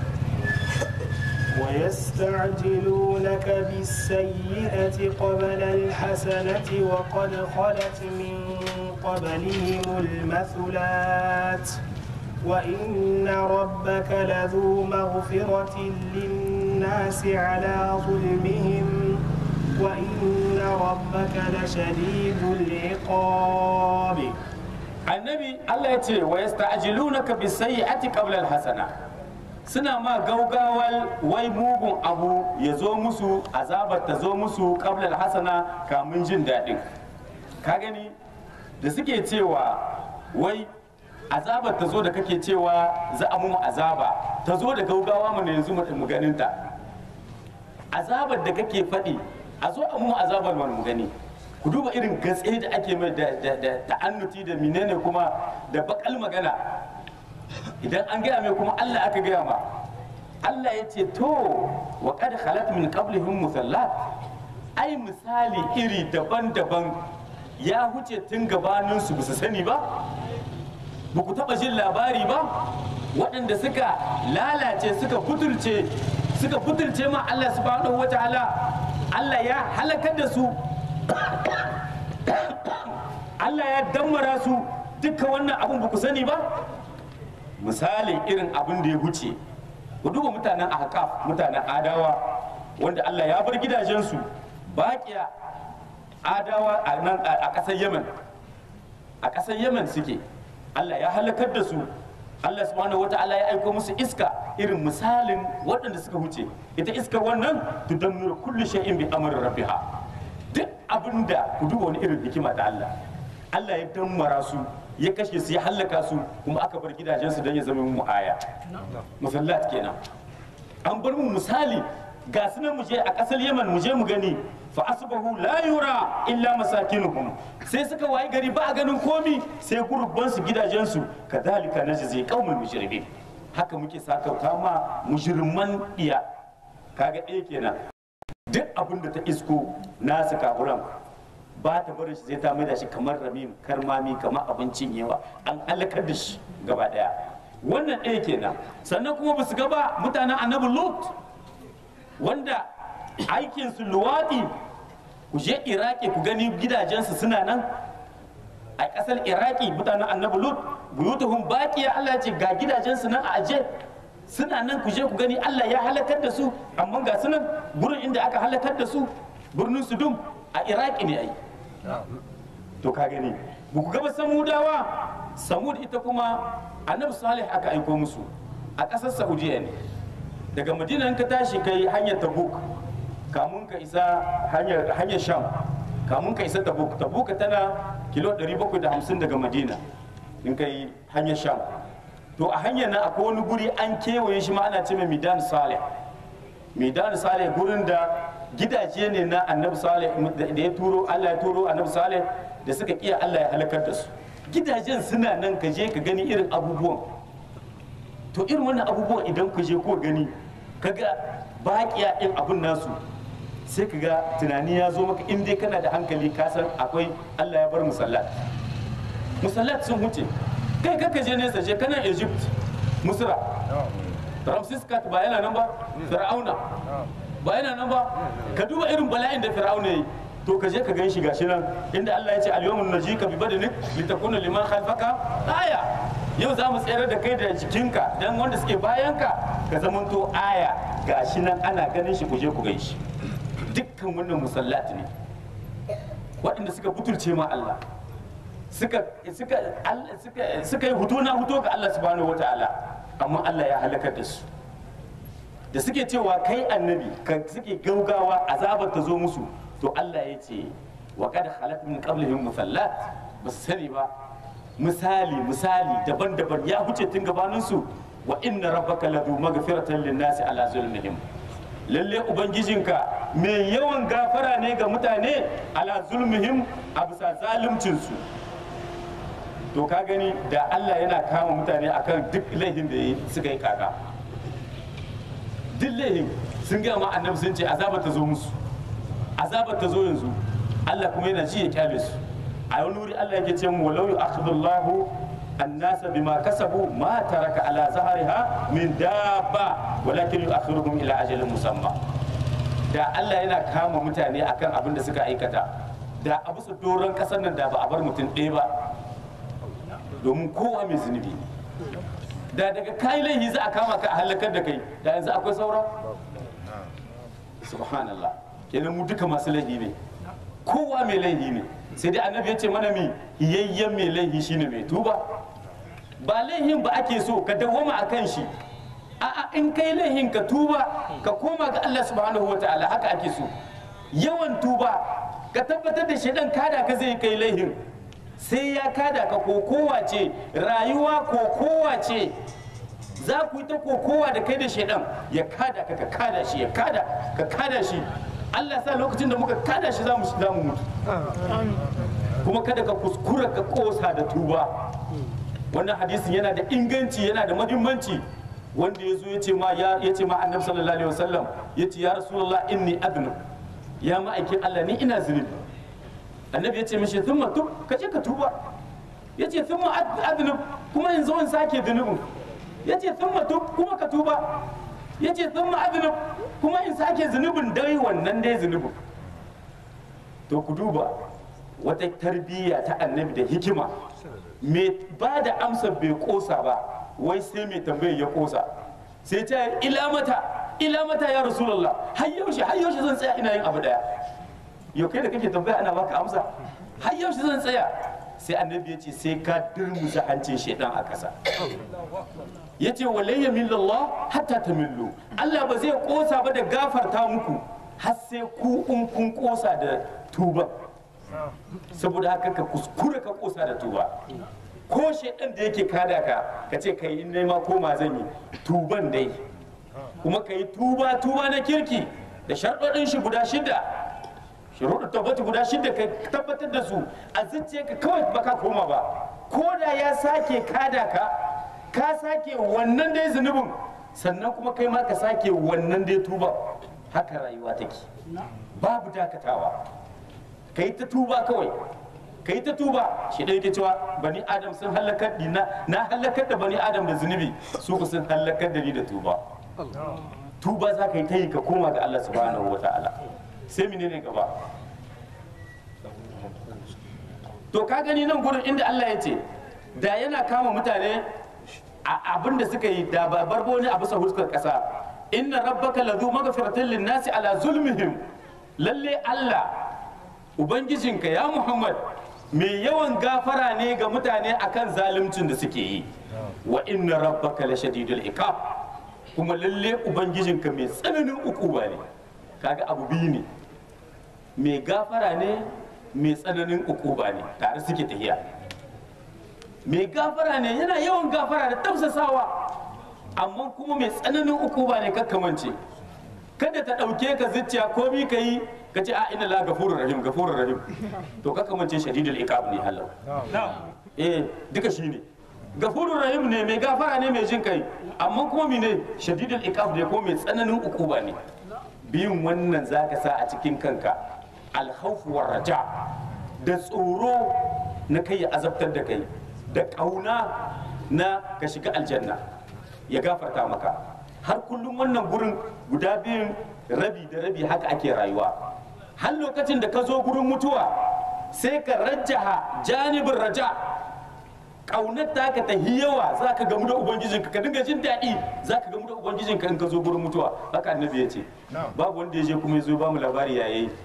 ويستعجلونك بالسيئة قبل الحسنة وقد خلت من قبلهم المثلات وإن ربك لذو مغفرة للناس على ظلمهم وإن ربك لشديد العقاب annabi Allah ya ce wa yasta'jilunaka bis-sayyi'ati qabla al-hasana suna ma gaugawal wai mugun abu ya zo musu azabar ta zo musu qabla al-hasana kamun jin daɗin ka gani da suke cewa wai azabar ta zo da kake cewa za a mu azaba ta zo da gaugawa mu yanzu mu ganin ta azabar da kake faɗi a zo a mu azabar mu gani ku duba irin gatse da ake mai da ta'annuti da menene kuma da bakal magana idan an gaya mai kuma Allah aka gaya ma Allah ya ce to wa qad khalat min qablihim musallat ai misali iri daban-daban ya huce tun gabanin su su sani ba ba ku taba jin labari ba waɗanda suka lalace suka butulce suka butulce ma Allah subhanahu wataala Allah ya halakar da su Allah ya dammara su duka wannan abin ba ku sani ba misalin irin abin da ya huce ku duba mutanen ahqaf mutanen adawa wanda Allah ya bar gidajensu baƙiya adawa a nan a ƙasar Yemen a ƙasar Yemen suke Allah ya halakar da su Allah subhanahu wata'ala ya aiko musu iska irin misalin waɗanda suka huce ita iskar wannan tudammiru kulli shay'in bi amri rabbiha duk abinda ku duba wani irin hikima da Allah Allah ya dammara su ya kashe su ya hallaka su kuma aka bar gidajensu don ya zama mu aya musallat kenan an bar mu misali ga su nan mu je a ƙasar Yaman mu je mu gani fa asbahu la yura illa masakinuhum sai suka wayi gari ba a ganin komi sai gurubban su gidajen su kadhalika najzi qaumul mujrimin haka muke sakauta ma mujriman iya kaga ɗaya kenan duk abin da ta isko nasu kafuran ba ta barin shi zai ta mai da shi kamar ramim karmami kamar abincin yawa an halakar da shi gaba daya wannan ɗaya kenan sannan kuma ba su gaba mutanen annabi lut wanda aikinsu luwaɗi ku je iraki ku gani gidajensu suna nan a ƙasar iraki mutanen annabi lut buyutuhum baqiya Allah ya ce ga gidajensu nan a aje suna nan ku je ku gani Allah ya halakar da su amma ga su nan gurin inda aka halakar da su birnin sudum a iraki ne ai to ka gani ba ku gaba samudawa samud ita kuma annabi salih aka aiko musu a ƙasar saudiya ne daga madina in ka tashi kai hanyar tabuk kamun ka isa hanyar hanyar sham kamun ka isa tabuk tabuk tana kilo 750 daga madina in kai hanyar sham to a hanyar nan akwai wani guri an kewaye shi ma ana ce mai midan salih midan salih gurin da gidaje ne na annabi salih da ya turo Allah ya turo annabi salih da suka kiya Allah ya halakar da su gidajen suna nan ka je ka gani irin abubuwan to irin wannan abubuwan idan ku je ko gani kaga baƙiya in abun nasu sai ka ga tunani ya zo maka in dai kana da hankali ka san akwai Allah ya bar musallat musallat sun huce kai kaka je nesa je kana Egypt Misra Ramses Kat ba yana nan ba Fir'auna ba yana nan ba ka duba irin bala'in da Fir'auna yi to ka je ka gan shi gashi nan inda Allah ya ce al-yawmun najika bi badanik litakuna liman khalfaka aya yau za mu tsere da kai da jikinka dan wanda suke bayanka ka zamanto aya gashi nan ana ganin shi ku je ku gan shi dukkan wannan musallat ne waɗanda suka butulce ma Allah suka suka suka suka yi hutu na hutu ga Allah subhanahu wataala amma Allah ya halakar da su da suke cewa kai annabi ka suke gaugawa azabar ta zo musu to Allah ya ce wa kad khalat min qablihim musallat ba su sani ba misali misali daban-daban ya huce tun gabanin su wa inna rabbaka ladu maghfiratan lin-nasi ala zulmihim lalle ubangijinka mai yawan gafara ne ga mutane ala zulmihim a bisa zaluncin su to ka gani da Allah yana kama mutane akan duk laifin da suka yi kaka duk laifin sun gaya ma annabi sun ce azaba ta zo musu azaba ta zo yanzu Allah kuma yana ji ya kyale su a wani wuri Allah yake ce mu walau yu'akhidullahu annasa bima kasabu ma taraka ala zahariha min dabba walakin yu'akhiruhum ila ajalin musamma da Allah yana kama mutane akan abin da suka aikata da a bisa doron kasar nan da ba a bar mutum ɗaya ba domin kowa mai zunubi da daga kayi laifi za a kama ka a halakar da kai da yanzu akwai saura subhanallah kenan mu duka masu laifi ne kowa mai laifi ne sai dai annabi ya ce mana mi yayyen mai laifi shine mai tuba ba laifin ba ake so ka dawwama a kan shi a'a in kai laifin ka tuba ka koma ga Allah subhanahu wa ta'ala haka ake so yawan tuba ka tabbatar da shaidan kada ka zai kai laifin sai ya kada ka kokowa ce rayuwa kokowa ce za ku yi ta kokowa da kai da shaidan ya kada ka ka kada shi ya kada ka kada shi Allah sa lokacin da muka kada shi za mu za mu mutu kuma kada ka kuskura ka kosa da tuba wannan hadisin yana da inganci yana da muhimmanci wanda ya zo ya ce ma ya ce ma annabi sallallahu alaihi wasallam ya ce ya rasulullah inni adnu ya ma'aikin Allah ni ina zunubi annabi ya ce mishi thumma tub ka je ka tuba ya ce thumma adnub kuma in zo in sake zunubin ya ce thumma tub kuma ka tuba ya ce thumma adnub kuma in sake zunubin dai wannan dai zunubin to ku duba wata tarbiyya ta annabi da hikima mai ba da amsa bai kosa ba wai sai mai tambayar ya kosa sai ta ila mata ila mata ya rasulullah har yaushe har yaushe zan tsaya ina yin abu daya yau kai da kake tambaya ana baka amsa har yaushe zan tsaya sai annabi ya ce sai ka durmusa hancin shaidan a ƙasa ya ce walayya millallah hatta ta millu Allah ba zai kosa ba da gafarta muku har sai ku in kun kosa da tuba saboda haka ka kuskura ka kosa da tuba ko shaidan da yake kada ka ka ce kai in nema koma zan yi tuban dai kuma ka yi tuba tuba na kirki da sharɗoɗin shi guda shida shuruɗu tabbati guda shida ka tabbatar da su a zuciya ka kawai baka koma ba ko da ya sake kada ka ka sake wannan dai zunubin sannan kuma kai ma ka sake wannan dai tuba haka rayuwa take babu dakatawa kai ta tuba kawai kai ta tuba shi ɗaya ke cewa bani adam sun halakar di na na halakar da bani adam da zunubi su ku sun halakar da ni da tuba tuba za ka yi ta yi ka koma ga Allah subhanahu wa ta'ala sai menene gaba to ka gani nan gurin inda Allah ya ce da yana kama mutane a abin da suka yi da ba barbo ne a bisa huskar kasa inna rabbaka ladhu maghfiratin linnasi ala zulmihim lalle Allah ubangijinka ya Muhammad mai yawan gafara ne ga mutane akan zaluncin da suke yi wa inna rabbaka la shadidul iqab kuma lalle ubangijinka mai tsananin ukuba ne kaga abu biyu ne mai gafara ne mai tsananin ukuba ne tare suke tahiya mai gafara ne yana yawan gafara da tafsasawa amma kuma mai tsananin ukuba ne kakkamance kada ta ɗauke ka zuciya komi ka yi ka ce a ina la gafurur rahim gafurur rahim to kakkamance shadidul iqab ne halau eh duka shi ne gafurur rahim ne mai gafara ne mai jin kai amma kuma mine shadidul iqab ne ko mai tsananin ukuba ne biyun wannan zaka sa a cikin kanka alhaufu war raja da tsoro na kai ya azabtar da kai da ƙauna na ka shiga aljanna ya gafarta maka har kullum wannan gurin guda biyun rabi da rabi haka ake rayuwa har lokacin da ka zo gurin mutuwa sai ka rajjaha janibin raja ƙaunar ta ka ta yawa za ka gamu da ubangijinka ka dinga jin daɗi za ka gamu da ubangijinka in ka zo gurin mutuwa haka annabi ya ce babu wanda ya je kuma ya zo ba mu labari ya yi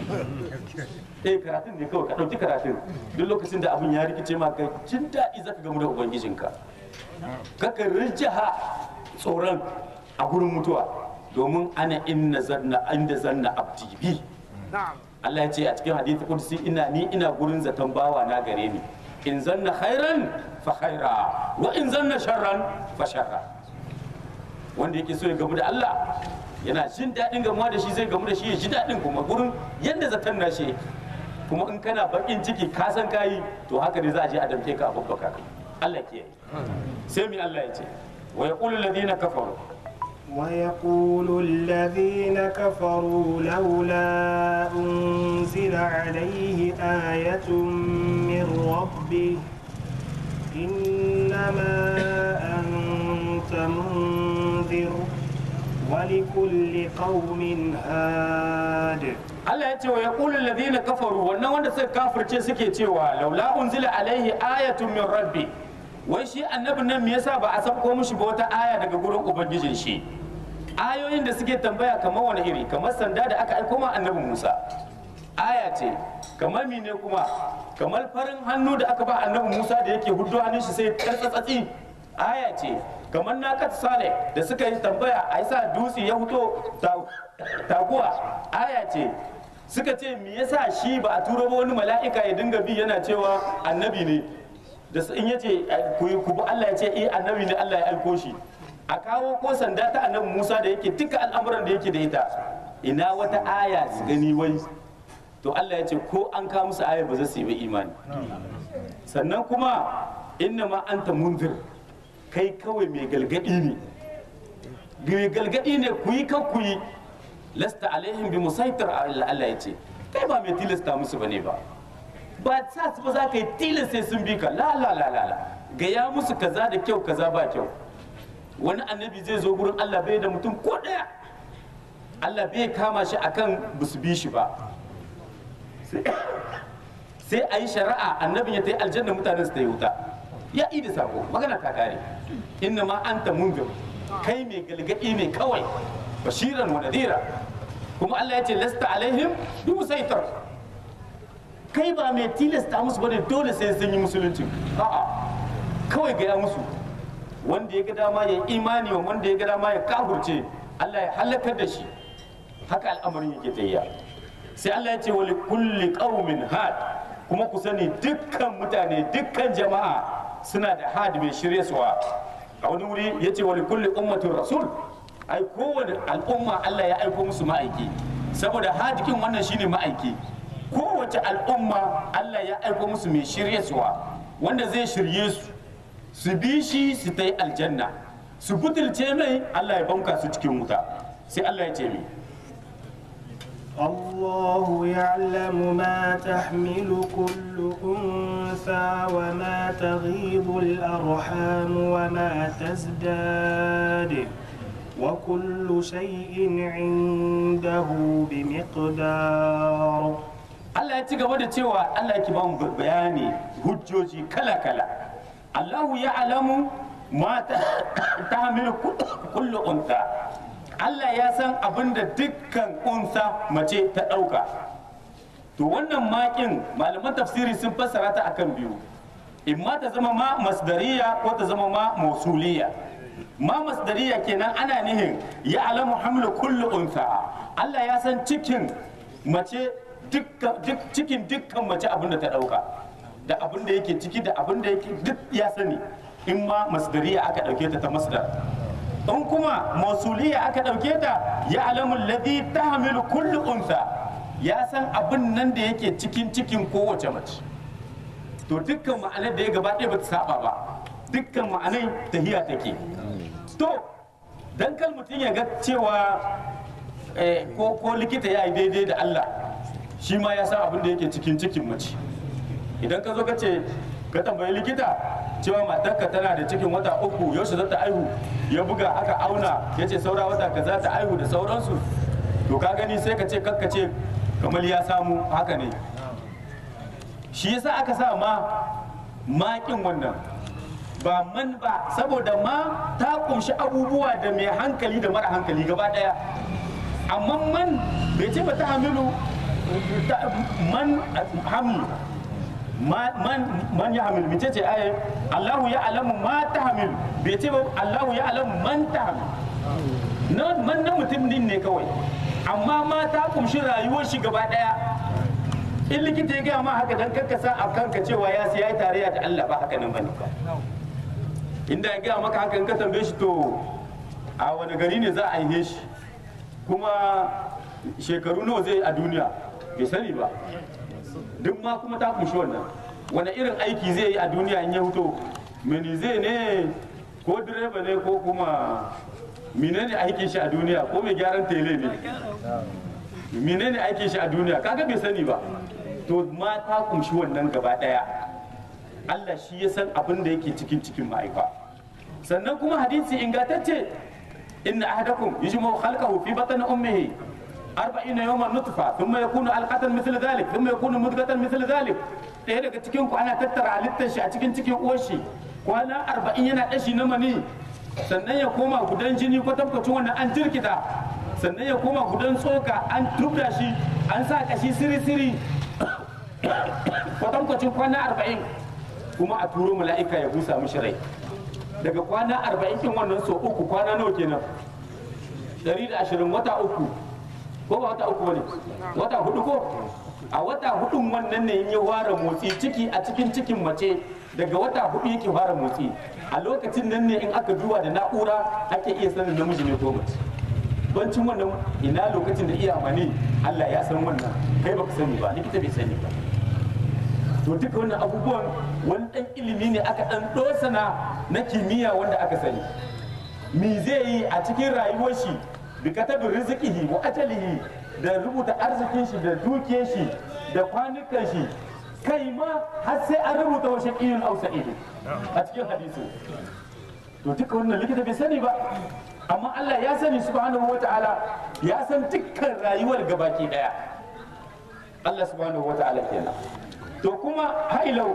eh karatun ne kawai ka ɗauki karatun duk lokacin da abin ya rikice ma ka jin daɗi za ka gamu da ubangijinka kaka rijjaha tsoron a gurin mutuwa domin ana inna zanna inda zanna abdi bi Allah ya ce a cikin hadisi kudusi ina ni ina gurin zaton bawa na gare ni in zanna khairan fa khaira wa in zanna sharran fa sharra wanda yake so ya gamu da Allah yana jin daɗin gamuwa da shi zai gamu da shi ya ji daɗin kuma gurin yadda zaton na shi kuma in kana bakin ciki ka san kayi to haka ne za a je a damke ka a babbaka ka Allah ke sai mi Allah ya ce wa yaqulu alladhina kafaru ويقول الذين كفروا لولا أنزل عليه آية من ربه إنما أنت منذر ولكل قوم هاد Allah ya ce wa yaqulu alladhina kafaru wannan wanda suka kafirce suke cewa laula unzila alaihi ayatun min rabbi wai shi annabin nan me yasa ba a sabko mishi ba wata aya daga gurin ubangijin shi ayoyin da suke tambaya kamar wani iri kamar sanda da aka aiko ma annabi Musa aya ce kamar mine kuma kamar farin hannu da aka ba annabi Musa da yake hudu hannun shi sai tartsatsi aya ce kamar nakat sale da suka yi tambaya a yasa dutse ya fito taguwa aya ce suka ce me yasa shi ba a turo ba wani mala'ika ya dinga bi yana cewa annabi ne da in yace ku yi ku bi Allah ya ce eh annabi ne Allah ya aiko shi a kawo ko sanda ta annabi Musa da yake duka al'amuran da yake da ita ina wata aya su gani wai to Allah ya ce ko an kawo musu aya ba za su yi ba imani sannan kuma inna ma anta munzir kai kawai mai galgadi ne mai galgadi ne ku yi kan ku yi lasta alaihim bi musaitir Allah ya ce kai ba mai tilasta musu bane ba ba sa su ba za ka yi tilasta sai sun bi ka la la la la la gaya musu kaza da kyau kaza ba kyau wani annabi zai zo gurin Allah bai da mutum ko daya Allah bai kama shi akan basu bi shi ba sai a yi shari'a annabin ya ta yi aljanna mutanen su ta yi wuta ya yi da sako magana ta kare inna ma anta munzir kai mai galgadi ne kawai bashiran wa nadira kuma Allah ya ce lasta alaihim bi musaitar kai ba mai tilasta musu bane dole sai sun yi musulunci a'a kawai gaya musu wanda ya ga dama ya imani wa wanda ya ga dama ya kafurce Allah ya halakar da shi haka al'amarin yake tayya sai Allah ya ce wa kulli qaumin had kuma ku sani dukkan mutane dukkan jama'a suna da had mai shirye suwa a wani wuri ya ce wa kulli ummatin rasul ai kowane al'umma Allah ya aiko musu ma'aiki saboda hadikin wannan shine ma'aiki kowace al'umma Allah ya aiko musu mai shiryarwa wanda zai shirye su su bi shi su ta yi aljanna su butulce mai Allah ya banka su cikin wuta sai Allah ya ce mai الله يعلم ما تحمل كل أنثى وما تغيض الأرحام وما تزداد وكل شيء عنده بمقدار Allah ya ci gaba da cewa Allah ya ba mu bayani hujjoji kala-kala Allahu ya alamu ma ta hamilu kullu unta Allah ya san abin da dukkan unsa mace ta ɗauka to wannan makin malaman tafsiri sun fassara ta akan biyu imma ta zama ma masdariya ko ta zama ma mausuliya ma masdariya kenan ana nihin ya alamu hamlu kullu unsa Allah ya san cikin mace cikin dukkan mace abin da ta dauka da abin da yake ciki da abin da yake duk ya sani in ma masdariya aka dauke ta ta masdar in kuma mausuliya aka dauke ta ya alamu ladhi tahmilu kullu unsa ya san abin nan da yake cikin cikin kowace mace to dukkan ma'anar da ya gaba ɗaya ba ta saba ba dukkan ma'anai tahiya take to dan kal mutum ya ga cewa ko likita ya yi daidai da Allah shi ma ya san abin da yake cikin cikin mace idan ka zo ka ce ka tambayi likita cewa matarka tana da cikin wata uku yaushe za ta aihu ya buga aka auna ya ce saura wata ka za ta aihu da sauransu to ka gani sai ka ce kakka ce kamar ya samu haka ne shi yasa aka sa ma makin wannan ba man ba saboda ma ta kunshi abubuwa da mai hankali da mara hankali gaba daya amma man bai ce ba ta hamilu man hamlu man man ya hamil mace ce aye Allahu ya alamu ma ta hamil bai ce ba Allahu ya alamu man ta hamil na man na mutum din ne kawai amma ma ta kumshi rayuwar shi gaba daya in likita ya gaya ma haka dan karkasa a kanka cewa ya siya yi tarayya da Allah ba haka nan bane inda ya gaya maka haka in ka tambaye shi to a wani gari ne za a yi shi kuma shekaru nawa zai a duniya bai sani ba duk ma kuma ta kumshi wannan wani irin aiki zai yi a duniya in ya fito mini zai ne ko direba ne ko kuma menene aikin shi a duniya ko mai gyaran tele ne menene aikin shi a duniya kaga bai sani ba to ma ta kumshi wannan gaba daya Allah shi ya san abin da yake cikin cikin ma'aifa sannan kuma hadisi ingantacce inna ahadakum yajma'u khalqahu fi batni ummihi arba'in yawman nutfa thumma yakunu alqatan mithla dhalik thumma yakunu mudghatan mithla dhalik ɗaya daga cikin ku ana tattara halittar shi a cikin cikin uwar shi kwana arba'in yana ɗashi na mani sannan ya koma gudan jini kwatankwacin wannan an jirkita sannan ya koma gudan tsoka an tubda shi an sa kashi siri-siri kwatankwacin kwana arba'in kuma a turo mala'ika ya busa mishi rai daga kwana arba'in kin wannan so uku kwana nawa kenan ɗari da ashirin wata uku ko ba wata uku bane wata hudu ko a wata hudun wannan ne ya fara motsi ciki a cikin cikin mace daga wata hudu yake fara motsi a lokacin nan ne in aka duba da na'ura ake iya sanin namiji ne ko mace bancin wannan ina lokacin da iya mani Allah ya san wannan kai baka sani ba likita bai sani ba to duka wannan abubuwan wani dan ilimi ne aka dan dosana na kimiyya wanda aka sani me zai yi a cikin rayuwar shi bi katabi rizqihi wa ajalihi da rubuta arzikin shi da dukiyar shi da kwanukan shi kai ma har sai an rubuta wa shaqiyun aw sa'idun a cikin hadisi to duka wannan likita bai sani ba amma Allah ya sani subhanahu wata'ala ya san dukkan rayuwar gabaki daya Allah subhanahu wata'ala kenan to kuma hailau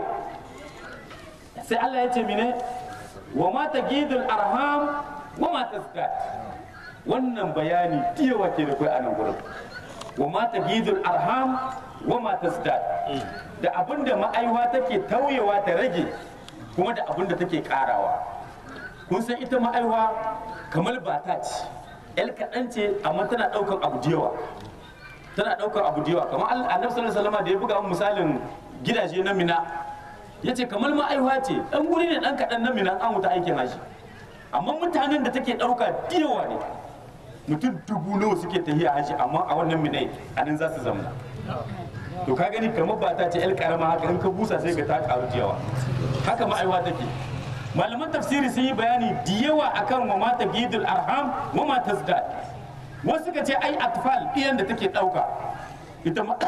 sai Allah ya ce mine wa ma tagidul arham wa ma tasdat wannan bayani tiyawa ke da kai a nan gurin wa ma tagidul arham wa ma tasdat da abinda ma'aiwa take tauyewa ta rage kuma da abinda take karawa kun san ita ma'aiwa kamar bata ce yar kaɗan ce amma tana ɗaukar abu da yawa tana ɗaukar abu da yawa kamar annabi sallallahu alaihi wasallam da ya buga misalin gidaje na mina ya ce kamar ma'aiwa ce ɗan guri ne ɗan kaɗan na mina an wuta aikin haji amma mutanen da take ɗauka da yawa ne mutum dubu nawa suke tahiya haji amma a wannan minai a nan za su zamna to ka gani kamar ba ta ce el karama haka in ka busa sai ga ta karu da yawa haka ma'aiwa take malaman tafsiri sun yi bayani da yawa akan wa mata gidul arham wa ma tazdad wasu suka ce ai atfal iyan da take dauka ita ma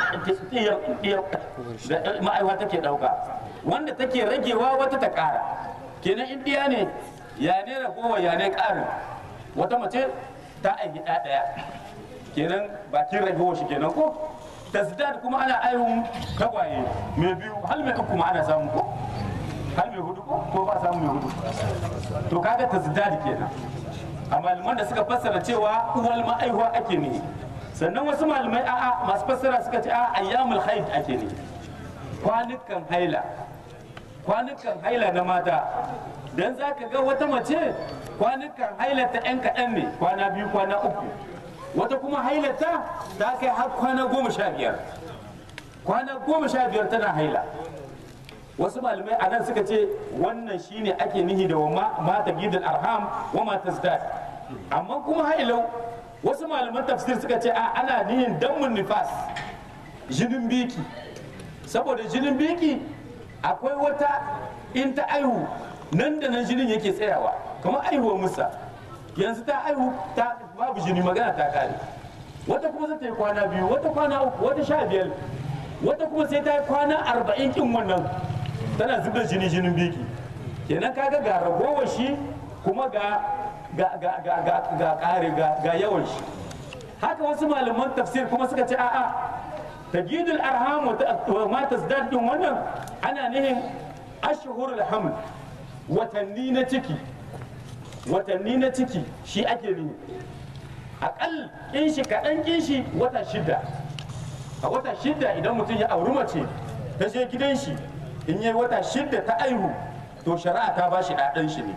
ma'aiwa take dauka wanda take ragewa wata ta kara kenan in diya ne ya ne ragowa ya ne karin wata mace ta aiki ɗaya kenan bakin ragowa shi kenan ko tasdad kuma ana aihun tagwaye mai biyu hal mai uku ma ana samu ko hal mai hudu ko ko ba samu mai hudu to kaga tasdad kenan a malaman da suka fassara cewa uwal ma'aihuwa ake ne sannan wasu malamai a'a masu fassara suka ce a ayyamul haid ake ne kwanukan haila kwanukan haila na mata dan za ka ga wata mace kwanukan haila ta 'yan kaɗan ne kwana biyu kwana uku wata kuma hailata ta kai har kwana goma sha biyar kwana goma sha biyar tana haila wasu malamai a nan suka ce wannan shine ake nihi da mata gidan arham wa mata zdad amma kuma hailau wasu malaman tafsir suka ce a ana nihin dammun nifas jinin biki saboda jinin biki akwai wata in ta aihu nan da nan jinin yake tsayawa kamar aihuwar musa yanzu ta aihu ta babu jini magana ta kare wata kuma zai ta yi kwana biyu wata kwana uku wata sha biyar wata kuma sai ta yi kwana arba'in kin wannan tana zubar jini jinin biki kenan kaga ga ragowar shi kuma ga ga ga ga ga ga kare ga ga yawan shi haka wasu malaman tafsir kuma suka ce a'a tajidul arham wa ma tazdad din wannan ana nihin ashhurul haml watanni na ciki watanni na ciki shi ake nihi akal kin shi kaɗan kin shi wata shida a wata shida idan mutum ya auri mace ta je gidan shi in yi wata shida ta aihu to shari'a ta ba shi ɗaɗan shi ne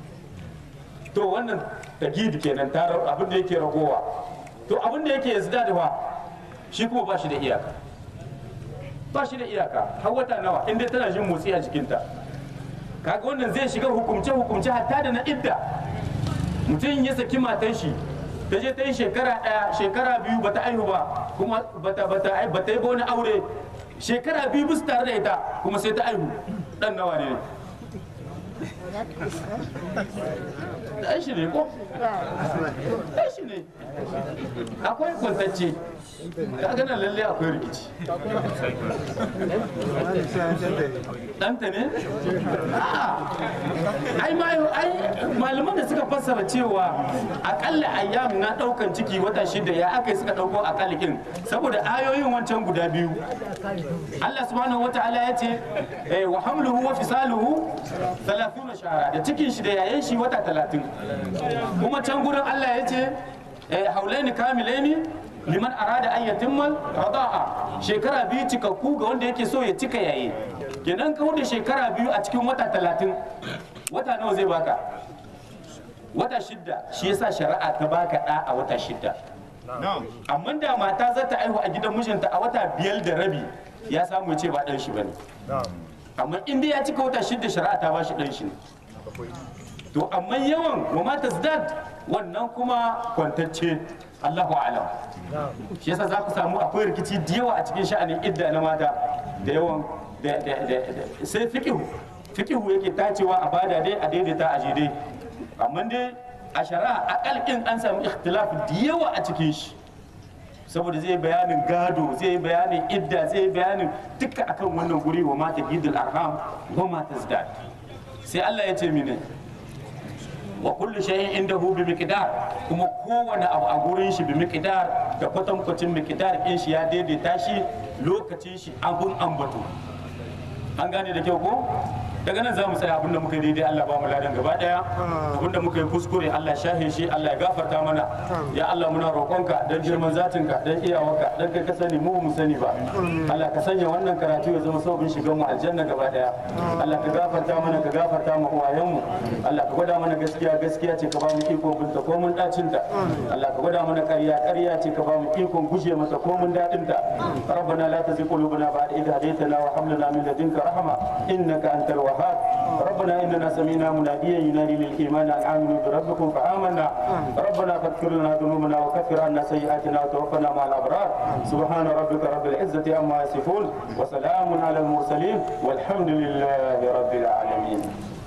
to wannan tagidi kenan ta abin da yake ragowa to abin da yake yanzu da shi kuma ba shi da iyaka ba shi da iyaka har wata nawa inda tana jin motsi a jikinta kaga wannan zai shiga hukumce hukumce hatta da na idda mutum ya saki matan shi ta je ta yi shekara ɗaya shekara biyu bata aihu ba kuma bata bata bata yi ba wani aure shekara biyu bisu tare da ita kuma sai ta aihu dan nawa ne dan shi ne ko dan shi ne akwai kwantacce kaga nan lalle akwai rikici ɗanta ne? ai ai malaman da suka fassara cewa akalla ayyam na ɗaukan ciki wata shida ya aka suka ɗauko akalikin saboda ayoyin wancan guda biyu Allah subhanahu wa ta'ala ya ce wa hamluhu wa fisaluhu 30 shahara da cikin shi da yayin shi wata 30 kuma can gurin Allah ya ce haulaini kamilaini liman arada an yatimmal rada'a shekara biyu cikakku ga wanda yake so ya cika yayi kenan ka da shekara biyu a cikin wata talatin wata nawa zai baka wata shidda shi yasa shari'a ta baka ɗa a wata shidda amma da mata za ta aihu a gidan mijinta a wata biyar da rabi ya samu ya ce ba ɗan shi bane amma in dai ya cika wata shidda shari'a ta ba shi ɗan shi ne to amma yawan wa mata zdad wannan kuma kwantacce Allahu alam shi yasa za ku samu akwai rikici da yawa a cikin sha'anin idda na mata da yawan sai fiqihu fiqihu yake tacewa a bada dai a daidaita a dai amma dai a shari'a akalkin an samu ikhtilaf da yawa a cikin shi saboda zai bayanin gado zai bayanin idda zai bayanin duka akan wannan guri wa mata gidul arham wa mata zdad sai Allah ya ce mini wa kullu shay'in indahu bi miqdar kuma kowane abu a gurin shi bi miqdar da kwatankwacin miqdar din shi ya daidaita shi lokacin shi abun ambato an gane da kyau ko daga nan za mu tsaya abinda muka yi daidai Allah ba mu ladan gaba daya abinda muka yi kuskure Allah shahe shi Allah ya gafarta mana ya Allah muna roƙonka dan girman zatinka dan iyawarka dan kai ka sani mu mu sani ba Allah ka sanya wannan karatu ya zama sababin shigan mu aljanna gaba daya Allah ka gafarta mana ka gafarta mu uwayen mu Allah ka gwada mana gaskiya gaskiya ce ka ba mu iko binta ko mun dacin ta Allah ka gwada mana ƙarya ƙarya ce ka ba mu ikon guje mata ko mun dadin ta ربنا لا تزغ قلوبنا بعد إذ هديتنا وهب لنا من لدنك رحمة إنك أنت الوهاب ربنا إننا سمعنا مناديا ينادي للإيمان أن آمنوا بربكم فآمنا ربنا فاغفر لنا ذنوبنا وكفر عنا سيئاتنا وتوفنا مع الأبرار سبحان ربك رب العزة عما يصفون وسلام على المرسلين والحمد لله رب العالمين